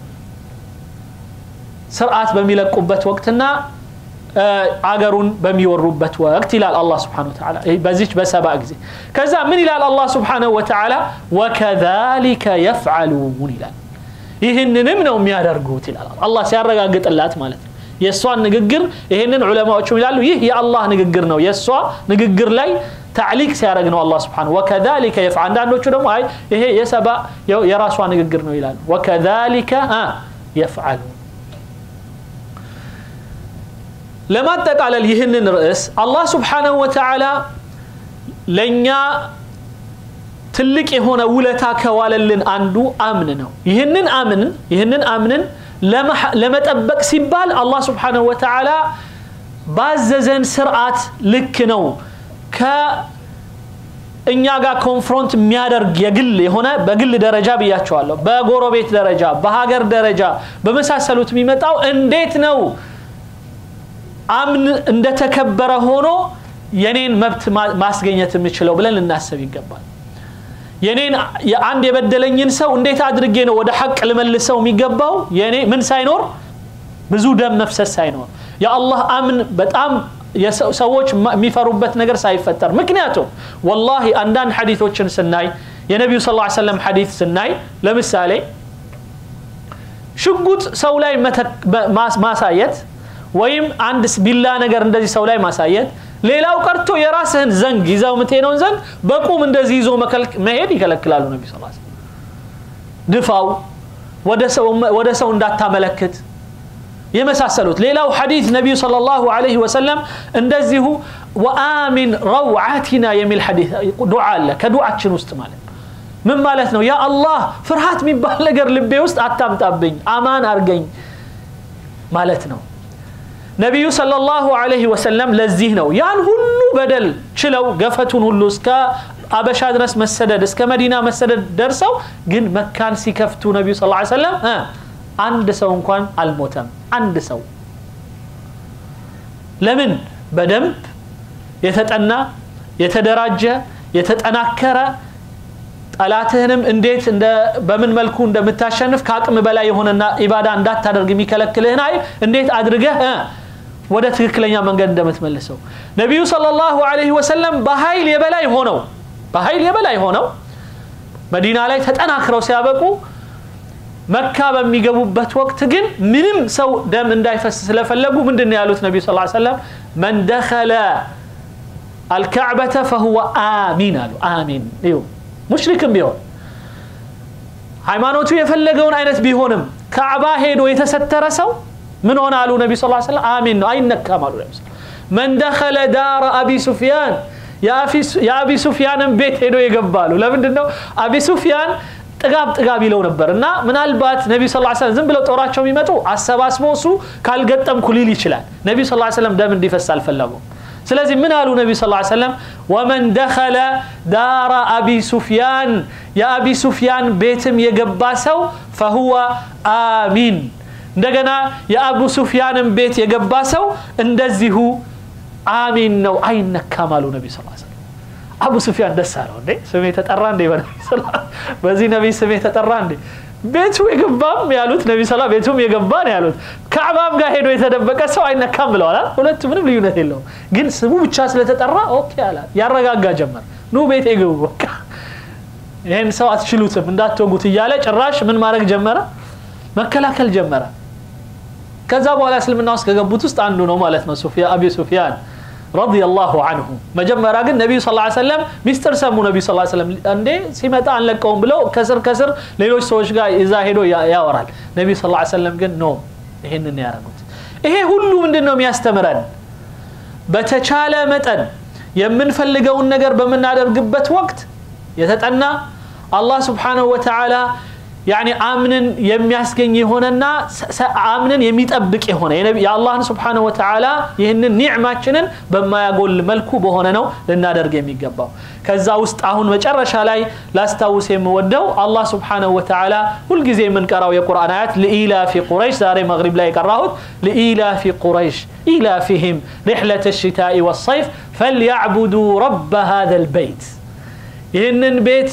ስርዓት በሚለቁበት ወቅትና አገሩን በሚወሩበት ወቅት ይላል አላህ ስብሓን ወተዓላ በዚች በሰባ ጊዜ ከዛ ምን ይላል አላህ ስብሓንሁ ወተዓላ ወከዛሊከ የፍዓሉን ይላል ይህንንም ነው የሚያደርጉት ይላል አላህ ሲያረጋግጥላት ማለት ነው የእሷን ንግግር ይህንን ዑለማዎቹም ይላሉ ይህ የአላህ ንግግር ነው የእሷ ንግግር ላይ ታዕሊቅ ሲያደረግ ነው አላህ ስብሓን ወከዛሊከ የፍ አንዳንዶቹ ደግሞ አይ ይሄ የሰባ የራሷ ንግግር ነው ይላሉ ወከዛሊከ የፍዓሉን ለማጠቃለል ይህንን ርዕስ አላህ ስብሓንሁ ወተዓላ ለእኛ ትልቅ የሆነ ውለታ ከዋለልን አንዱ አምን ነው ይህንን አምንን ይህንን አምንን ለመጠበቅ ሲባል አላህ ስብሓንሁ ወተዓላ ባዘዘን ስርዓት ልክ ነው ከእኛ ጋር ኮንፍሮንት የሚያደርግ የግል የሆነ በግል ደረጃ ብያቸዋለሁ በጎረቤት ደረጃ በሀገር ደረጃ በመሳሰሉት የሚመጣው እንዴት ነው አምን እንደተከበረ ሆኖ የኔን መብት ማስገኘት የምችለው ብለን ልናስብ ይገባል የኔን አንድ የበደለኝን ሰው እንዴት አድርጌ ነው ወደ ሐቅ ልመልሰው የሚገባው የኔ ምን ሳይኖር ብዙ ደም መፍሰስ ሳይኖር የአላህ አምን በጣም ሰዎች የሚፈሩበት ነገር ሳይፈጠር ምክንያቱም ወላሂ አንዳንድ ሐዲቶችን ስናይ የነቢዩ ስ ሰለም ሐዲት ስናይ ለምሳሌ ሽጉጥ ሰው ላይ ማሳየት ወይም አንድ ቢላ ነገር እንደዚህ ሰው ላይ ማሳየት ሌላው ቀርቶ የራስህን ዘንግ ይዘው የምትሄደውን ዘንግ በቁም እንደዚህ ይዞ መሄድ ይከለክላሉ ነቢ ስ ድፋው ወደ ሰው እንዳታመለክት የመሳሰሉት ሌላው ሐዲት ነቢዩ صلى الله عليه وسلم እንደዚሁ ወአሚን ረውዓቲና የሚል ሐዲት ዱዓ አለ ከዱዓችን ውስጥ ማለት ምን ማለት ነው ያ አላህ ፍርሃት የሚባል ነገር ልቤ ውስጥ አታምጣብኝ አማን አርገኝ ማለት ነው ነቢዩ ሰለላሁ ዐለይሂ ወሰለም ለዚህ ነው ያን ሁሉ በደል ችለው ገፈቱን ሁሉ እስከ አበሻ ድረስ መሰደድ እስከ መዲና መሰደድ ደርሰው ግን መካን ሲከፍቱ ነቢዩ ስ ሰለም አንድ ሰው እንኳን አልሞተም አንድ ሰው ለምን በደንብ የተጠና የተደራጀ የተጠናከረ ጠላትህንም እንዴት በምን መልኩ እንደምታሸንፍ ከአቅም በላይ የሆነና ኢባዳ እንዳታደርግ የሚከለክልህን አይል እንዴት አድርገህ ወደ ትክክለኛ መንገድ እንደምትመልሰው ነቢዩ ሰለላሁ ዐለይሂ ወሰለም በኃይል የበላይ ሆነው በኃይል የበላይ ሆነው መዲና ላይ ተጠናክረው ሲያበቁ መካ በሚገቡበት ወቅት ግን ምንም ሰው ደም እንዳይፈስ ስለፈለጉ ምንድን ነው ያሉት ነቢዩ ስ ሰለም መን ደኸለ አልካዕበተ ፈሁወ አሚን አሉ አሚን ይሁ ሙሽሪክም ቢሆን ሃይማኖቱ የፈለገውን አይነት ቢሆንም ካዕባ ሄዶ የተሰተረ ሰው ምን ሆነ አሉ ነቢ ስ ሰለም አሚን ነው አይነካም አሉ ነቢ መን ደኸለ ዳረ አቢ ሱፊያን የአቢ ሱፊያንን ቤት ሄዶ የገባሉ ለምንድን ነው አቢ ሱፊያን ጥጋብ ጥጋብ ይለው ነበር እና ምናልባት ነቢ ስ ሰለም ዝም ብለው ጦራቸው የሚመጡ አሰባስቦ እሱ ካልገጠምኩ ሊል ይችላል ነቢ ስ ሰለም ደም እንዲፈስ አልፈለጉም ስለዚህ ምን አሉ ነቢ ስ ሰለም ወመን ደኸለ ዳራ አቢ ሱፊያን የአቢ ሱፊያን ቤትም የገባ ሰው ፈሁወ አሚን እንደገና የአቡ ሱፊያንን ቤት የገባ ሰው እንደዚሁ አሚን ነው አይነካም አሉ ነቢ ስ ሰለም አቡ ሱፊያን ደስ አለው እንዴ ስሜ ተጠራ እንዴ በዚህ ነቢይ ስሜ ተጠራ እንዴ ቤቱ የገባም ያሉት ነቢ ሰላ ቤቱም የገባ ነው ያሉት ካዕባም ጋር ሄዶ የተደበቀ ሰው አይነካም ብለዋል ሁለቱ ምንም ልዩነት የለውም ግን ስሙ ብቻ ስለተጠራ ኦኬ አላ ያረጋጋ ጀመር ኑ ቤት የግቡ በቃ ይህን ሰው አትችሉትም እንዳትወጉት እያለ ጭራሽ ምን ማድረግ ጀመረ መከላከል ጀመረ ከዛ በኋላ እስልምና ውስጥ ከገቡት ውስጥ አንዱ ነው ማለት ነው አቢ ሱፊያን ረዲየላሁ አንሁ መጀመሪያ ግን ነቢዩ ስ ሰለም ሚስጥር ሰሙ ነቢዩ ስ ሰለም እንዴ ሲመጣ አንለቀውም ብለው ከስር ከስር ሌሎች ሰዎች ጋር ይዛ ሄዶ ያወራል ነቢዩ ስ ሰለም ግን ኖ ይሄንን ያደረጉት ይሄ ሁሉ ምንድን ነው የሚያስተምረን በተቻለ መጠን የምንፈልገውን ነገር በምናደርግበት ወቅት የተጠና አላህ ስብሓንሁ ወተዓላ ያኒ አምንን የሚያስገኝ የሆነና አምንን የሚጠብቅ የሆነ የአላህን ስብሓነ ወተዓላ ይህንን ኒዕማችንን በማያጎል መልኩ በሆነ ነው ልናደርግ የሚገባው ከዛ ውስጥ አሁን መጨረሻ ላይ ላስታውስ የምወደው አላህ ስብሓነሁ ወተዓላ ሁልጊዜ የምንቀራው የቁርአን አያት ለኢላፊ ቁረይሽ ዛሬ መግሪብ ላይ የቀራሁት ለኢላፊ ቁረይሽ ኢላፊህም ሪሕለት ሽታኢ ወሰይፍ ፈልያዕቡዱ ረብ ሃذا البيت ይህንን ቤት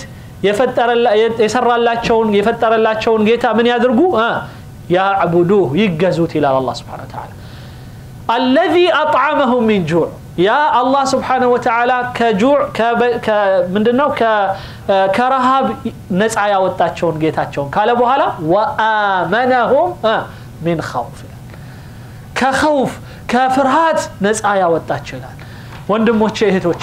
የሰራላቸውን የፈጠረላቸውን ጌታ ምን ያድርጉ ያዕቡዱህ ይገዙት ይላል አላ ስብን ተላ አለዚ አጥዓመሁም ሚን ጁዕ ያ አላህ ስብሓንሁ ወተዓላ ከጁዕ ምንድነው ከረሃብ ነፃ ያወጣቸውን ጌታቸውን ካለ በኋላ ወአመነሁም ሚን ኸውፍ ይላል ከኸውፍ ከፍርሃት ነፃ ያወጣቸው ይላል ወንድሞቼ እህቶቼ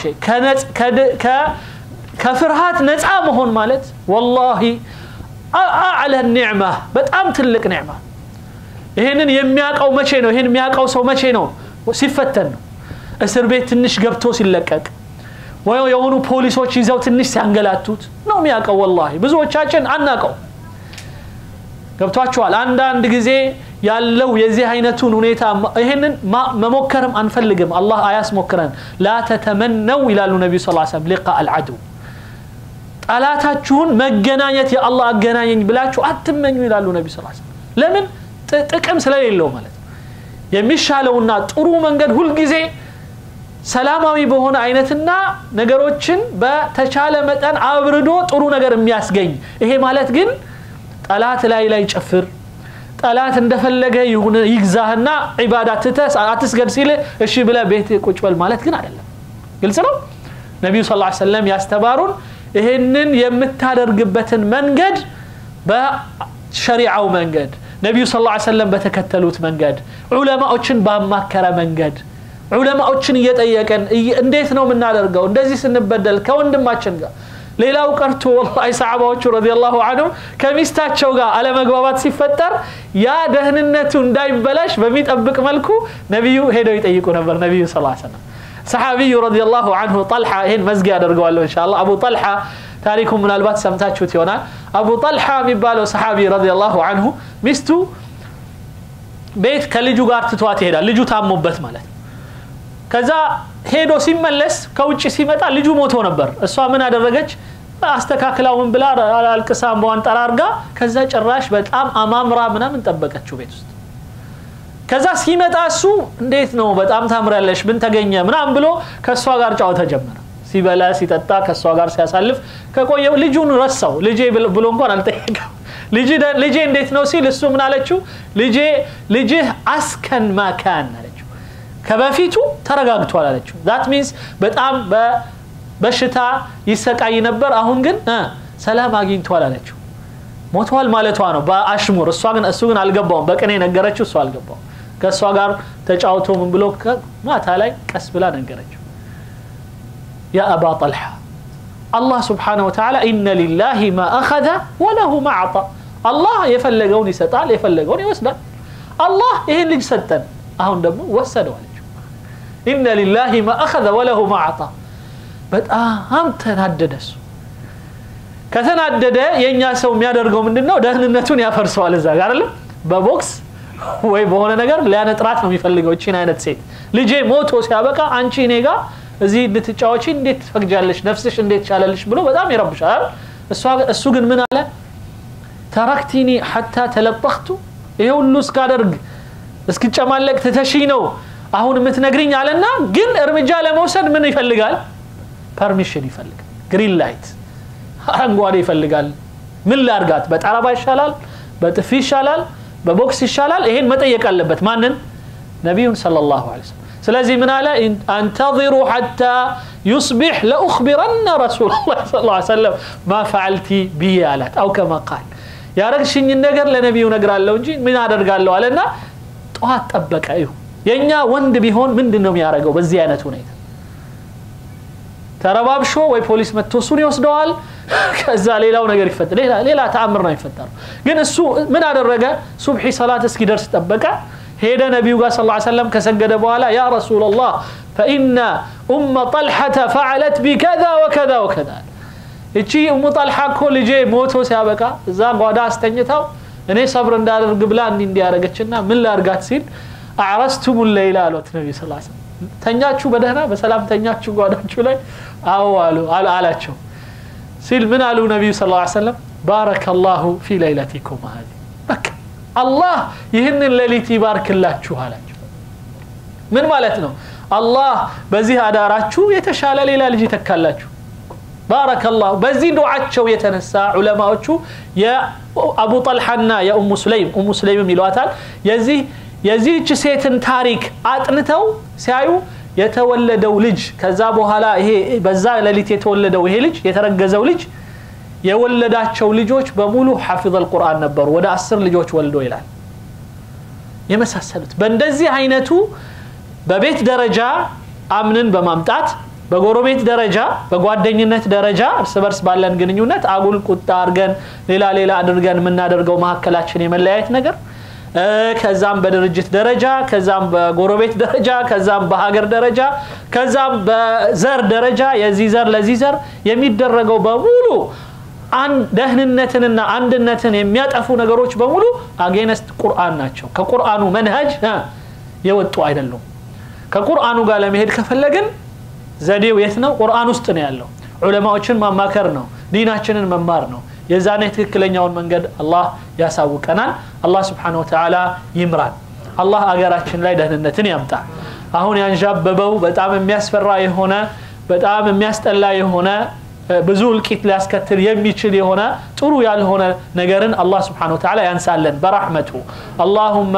ከፍርሃት ነፃ መሆን ማለት ወላሂ አዕለ ኒዕማ በጣም ትልቅ ኒዕማ ይህንን የሚያውቀው መቼ ነው ይህን የሚያውቀው ሰው መቼ ነው ሲፈተን ነው እስር ቤት ትንሽ ገብቶ ሲለቀቅ ወይ የሆኑ ፖሊሶች ይዘው ትንሽ ሲያንገላቱት ነው የሚያውቀው ወላሂ ብዙዎቻችን አናቀው ገብቷችኋል አንዳንድ ጊዜ ያለው የዚህ አይነቱን ሁኔታ ይህንን መሞከርም አንፈልግም አላህ አያስሞክረን ላ ተተመነው ይላሉ ነቢዩ ስ ሰለም ሊቃ አልዓድው ጠላታችሁን መገናኘት የአላህ አገናኘኝ ብላችሁ አትመኙ ይላሉ ነቢ ስ ለምን ጥቅም ስለሌለው ማለት ነው የሚሻለውና ጥሩ መንገድ ሁልጊዜ ሰላማዊ በሆነ አይነትና ነገሮችን በተቻለ መጠን አብርዶ ጥሩ ነገር የሚያስገኝ ይሄ ማለት ግን ጠላት ላይ ላይ ጨፍር ጠላት እንደፈለገ ይግዛህና ዒባዳ ትተህ አትስገድ ሲልህ እሺ ብለህ ቤት ቁጭ በል ማለት ግን አይደለም ግልጽ ነው ነቢዩ ስ ሰለም ያስተባሩን ይህንን የምታደርግበትን መንገድ በሸሪዓው መንገድ ነቢዩ ስ ላ ሰለም በተከተሉት መንገድ ዑለማዎችን ባማከረ መንገድ ዑለማዎችን እየጠየቀን እንዴት ነው የምናደርገው እንደዚህ ስንበደል ከወንድማችን ጋር ሌላው ቀርቶ ወላሂ ሰሓባዎቹ ረዲየላሁ አንሁም ከሚስታቸው ጋር አለመግባባት ሲፈጠር ያ ደህንነቱ እንዳይበላሽ በሚጠብቅ መልኩ ነቢዩ ሄደው ይጠይቁ ነበር ነቢዩ ስ ሰለም ሰሓቢዩ ረዲየላሁ አንሁ ጠልሓ ይህን መዝጊያ አደርገዋለሁ እንሻላ አቡ ጠልሓ ታሪኩ ምናልባት ሰምታችሁት ይሆናል አቡ ጠልሓ የሚባለው ሰሓቢ ረዲየላሁ አንሁ ሚስቱ ቤት ከልጁ ጋር ትቷት ይሄዳል ልጁ ታሞበት ማለት ነው ከዛ ሄዶ ሲመለስ ከውጭ ሲመጣ ልጁ ሞቶ ነበር እሷ ምን አደረገች አስተካክላውን ብላ አልቅሳ እንበዋን ጠራርጋ ከዛ ጭራሽ በጣም አማምራ ምናምን ጠበቀችው ቤት ውስጥ ከዛ ሲመጣ እሱ እንዴት ነው በጣም ታምራለሽ ምን ተገኘ ምናምን ብሎ ከእሷ ጋር ጨዋታ ጀመረ ሲበላ ሲጠጣ ከእሷ ጋር ሲያሳልፍ ከቆየ ልጁን ረሳው ልጄ ብሎ እንኳን አልጠየቀም ልጄ እንዴት ነው ሲል እሱ ምን አለችው ልጄ ልጅህ አስከን ማካን አለችው ከበፊቱ ተረጋግቷል አለችው ዛት ሚንስ በጣም በሽታ ይሰቃይ ነበር አሁን ግን ሰላም አግኝቷል አለችው ሞቷል ማለቷ ነው በአሽሙር እሷ ግን እሱ ግን አልገባውም በቅኔ ነገረችው እሱ አልገባውም ከእሷ ጋር ተጫውቶ ምን ብሎ ማታ ላይ ቀስ ብላ ነገረችው ያ አባ ጠልሓ አላህ ስብሓነ ወተዓላ ኢነ ሊላሂ ማ አኸዘ ወለሁ ማ አዕጣ አላህ የፈለገውን ይሰጣል የፈለገውን ይወስዳል አላህ ይህን ልጅ ሰጠን አሁን ደግሞ ወሰደው አለችው ኢነ ሊላሂ ማ አኸዘ ወለሁ ማ አዕጣ በጣም ተናደደ እሱ ከተናደደ የእኛ ሰው የሚያደርገው ምንድን ነው ደህንነቱን ያፈርሰዋል እዛ ጋር አይደለም በቦክስ ወይ በሆነ ነገር ሊያነጥራት ነው የሚፈልገው እቺን አይነት ሴት ልጄ ሞቶ ሲያበቃ አንቺ እኔ ጋር እዚህ እንድትጫወቺ እንዴት ትፈቅጃለሽ ነፍስሽ እንዴት ቻለልሽ ብሎ በጣም ይረብሻል እሱ ግን ምን አለ ተረክቲኒ ሐታ ተለጠኽቱ ይሄ ሁሉ እስካደርግ እስክጨማለቅ ትተሺ ነው አሁን የምትነግርኝ አለና ግን እርምጃ ለመውሰድ ምን ይፈልጋል ፐርሚሽን ይፈልጋል ግሪን ላይት አረንጓዴ ይፈልጋል ምን ላርጋት በጠረባ ይሻላል በጥፊ ይሻላል በቦክስ ይሻላል ይሄን መጠየቅ አለበት ማንን ነቢዩን صلى الله عليه وسلم ስለዚህ ምን አለ አንተظሩ ሐታ ዩስቢሕ ለኡኽቢረነ ረሱል ላ ስ ሰለም ማ ፈዓልቲ ብዬ አላት አው ከማ ቃል ያረግሽኝን ነገር ለነቢዩ ነግራለሁ እንጂ ምን አደርጋለሁ አለና ጠዋት ጠበቀ ይሁ የእኛ ወንድ ቢሆን ምንድን ነው የሚያደርገው በዚህ አይነት ሁኔታ ተረባብሾ ወይ ፖሊስ መጥቶ እሱን ይወስደዋል ከዛ ሌላው ነገር ይፈጠር ሌላ ተአምር ነው ይፈጠሩ ግን እሱ ምን አደረገ ሱብሒ ሰላት እስኪደርስ ጠበቀ ሄደ ነቢዩ ጋር ስ ሰለም ከሰገደ በኋላ ያ ረሱላላህ ፈኢነ ኡመ ጠልሐተ ፈዓለት ቢከዛ ወከዛ ወከዛ እቺ እሙ ጠልሓ እኮ ልጄ ሞቶ ሲያበቃ እዛ ጓዳ አስተኝታው እኔ ሰብር እንዳደርግ ብላ እንዲ እንዲያደረገችና ምን ላርጋት ሲል አዕረስቱሙ ለይላ አሏት ነቢ ስ ተኛችሁ በደህና በሰላም ተኛችሁ ጓዳችሁ ላይ አዎ አሉ አላቸው ሲል ምን አሉ ነቢዩ ስ ሰለም ባረከ ላሁ ፊ ለይለቲኩም ሀዚ በቃ አላህ ይህንን ሌሊት ይባርክላችሁ አላቸው ምን ማለት ነው አላህ በዚህ አዳራችሁ የተሻለ ሌላ ልጅ ይተካላችሁ ባረከላሁ በዚህ ዱዓቸው የተነሳ ዑለማዎቹ የአቡ ጠልሓና የኡሙ ሱለይም ኡሙ ሱለይምም ይለዋታል የዚህ የዚህች ሴትን ታሪክ አጥንተው ሲያዩ የተወለደው ልጅ ከዛ በኋላ ይሄ በዛ ሌሊት የተወለደው ይሄ ልጅ የተረገዘው ልጅ የወለዳቸው ልጆች በሙሉ ሐፊظ አልቁርአን ነበሩ ወደ አስር ልጆች ወልዶ ይላል የመሳሰሉት በእንደዚህ አይነቱ በቤት ደረጃ አምንን በማምጣት በጎረቤት ደረጃ በጓደኝነት ደረጃ እርስ በርስ ባለን ግንኙነት አጉል ቁጣ አድርገን ሌላ ሌላ አድርገን የምናደርገው መካከላችን የመለያየት ነገር ከዛም በድርጅት ደረጃ ከዛም በጎረቤት ደረጃ ከዛም በሀገር ደረጃ ከዛም በዘር ደረጃ የዚህ ዘር ለዚህ ዘር የሚደረገው በሙሉ ደህንነትንና አንድነትን የሚያጠፉ ነገሮች በሙሉ አጌነስት ቁርአን ናቸው ከቁርአኑ መንሀጅ የወጡ አይደሉም ከቁርአኑ ጋር ለመሄድ ከፈለግን ዘዴው የት ነው ቁርአን ውስጥ ነው ያለው ዑለማዎችን ማማከር ነው ዲናችንን መማር ነው የዛኔ ትክክለኛውን መንገድ አላህ ያሳውቀናል አላህ ስብሓን ወተዓላ ይምራን አላህ አገራችን ላይ ደህንነትን ያምጣ አሁን ያንዣበበው በጣም የሚያስፈራ የሆነ በጣም የሚያስጠላ የሆነ ብዙ እልቂት ሊያስከትል የሚችል የሆነ ጥሩ ያልሆነ ነገርን አላህ ስብሓን ወተዓላ ያንሳለን በራሕመቱ አላሁመ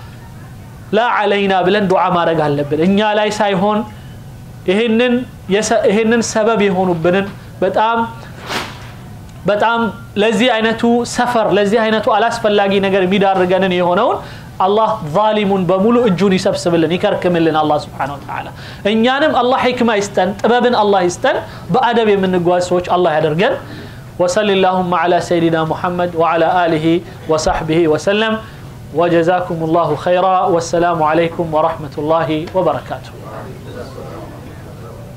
ላ ዓለይና ብለን ዱዓ ማድረግ አለብን እኛ ላይ ሳይሆን ይህንን ሰበብ የሆኑብንን በጣም በጣም ለዚህ አይነቱ ሰፈር ለዚህ አይነቱ አላስፈላጊ ነገር የሚዳርገንን የሆነውን አላህ ዛሊሙን በሙሉ እጁን ይሰብስብልን ይከርክምልን አላህ ስብሓን ወተዓላ እኛንም አላህ ሕክማ ይስጠን ጥበብን አላህ ይስጠን በአደብ የምንጓዝ ሰዎች አላህ ያደርገን وصل اللهم على سيدنا محمد وعلى آله وصحبه وسلم وجزاكم الله خيرا والسلام عليكم ورحمة الله وبركاته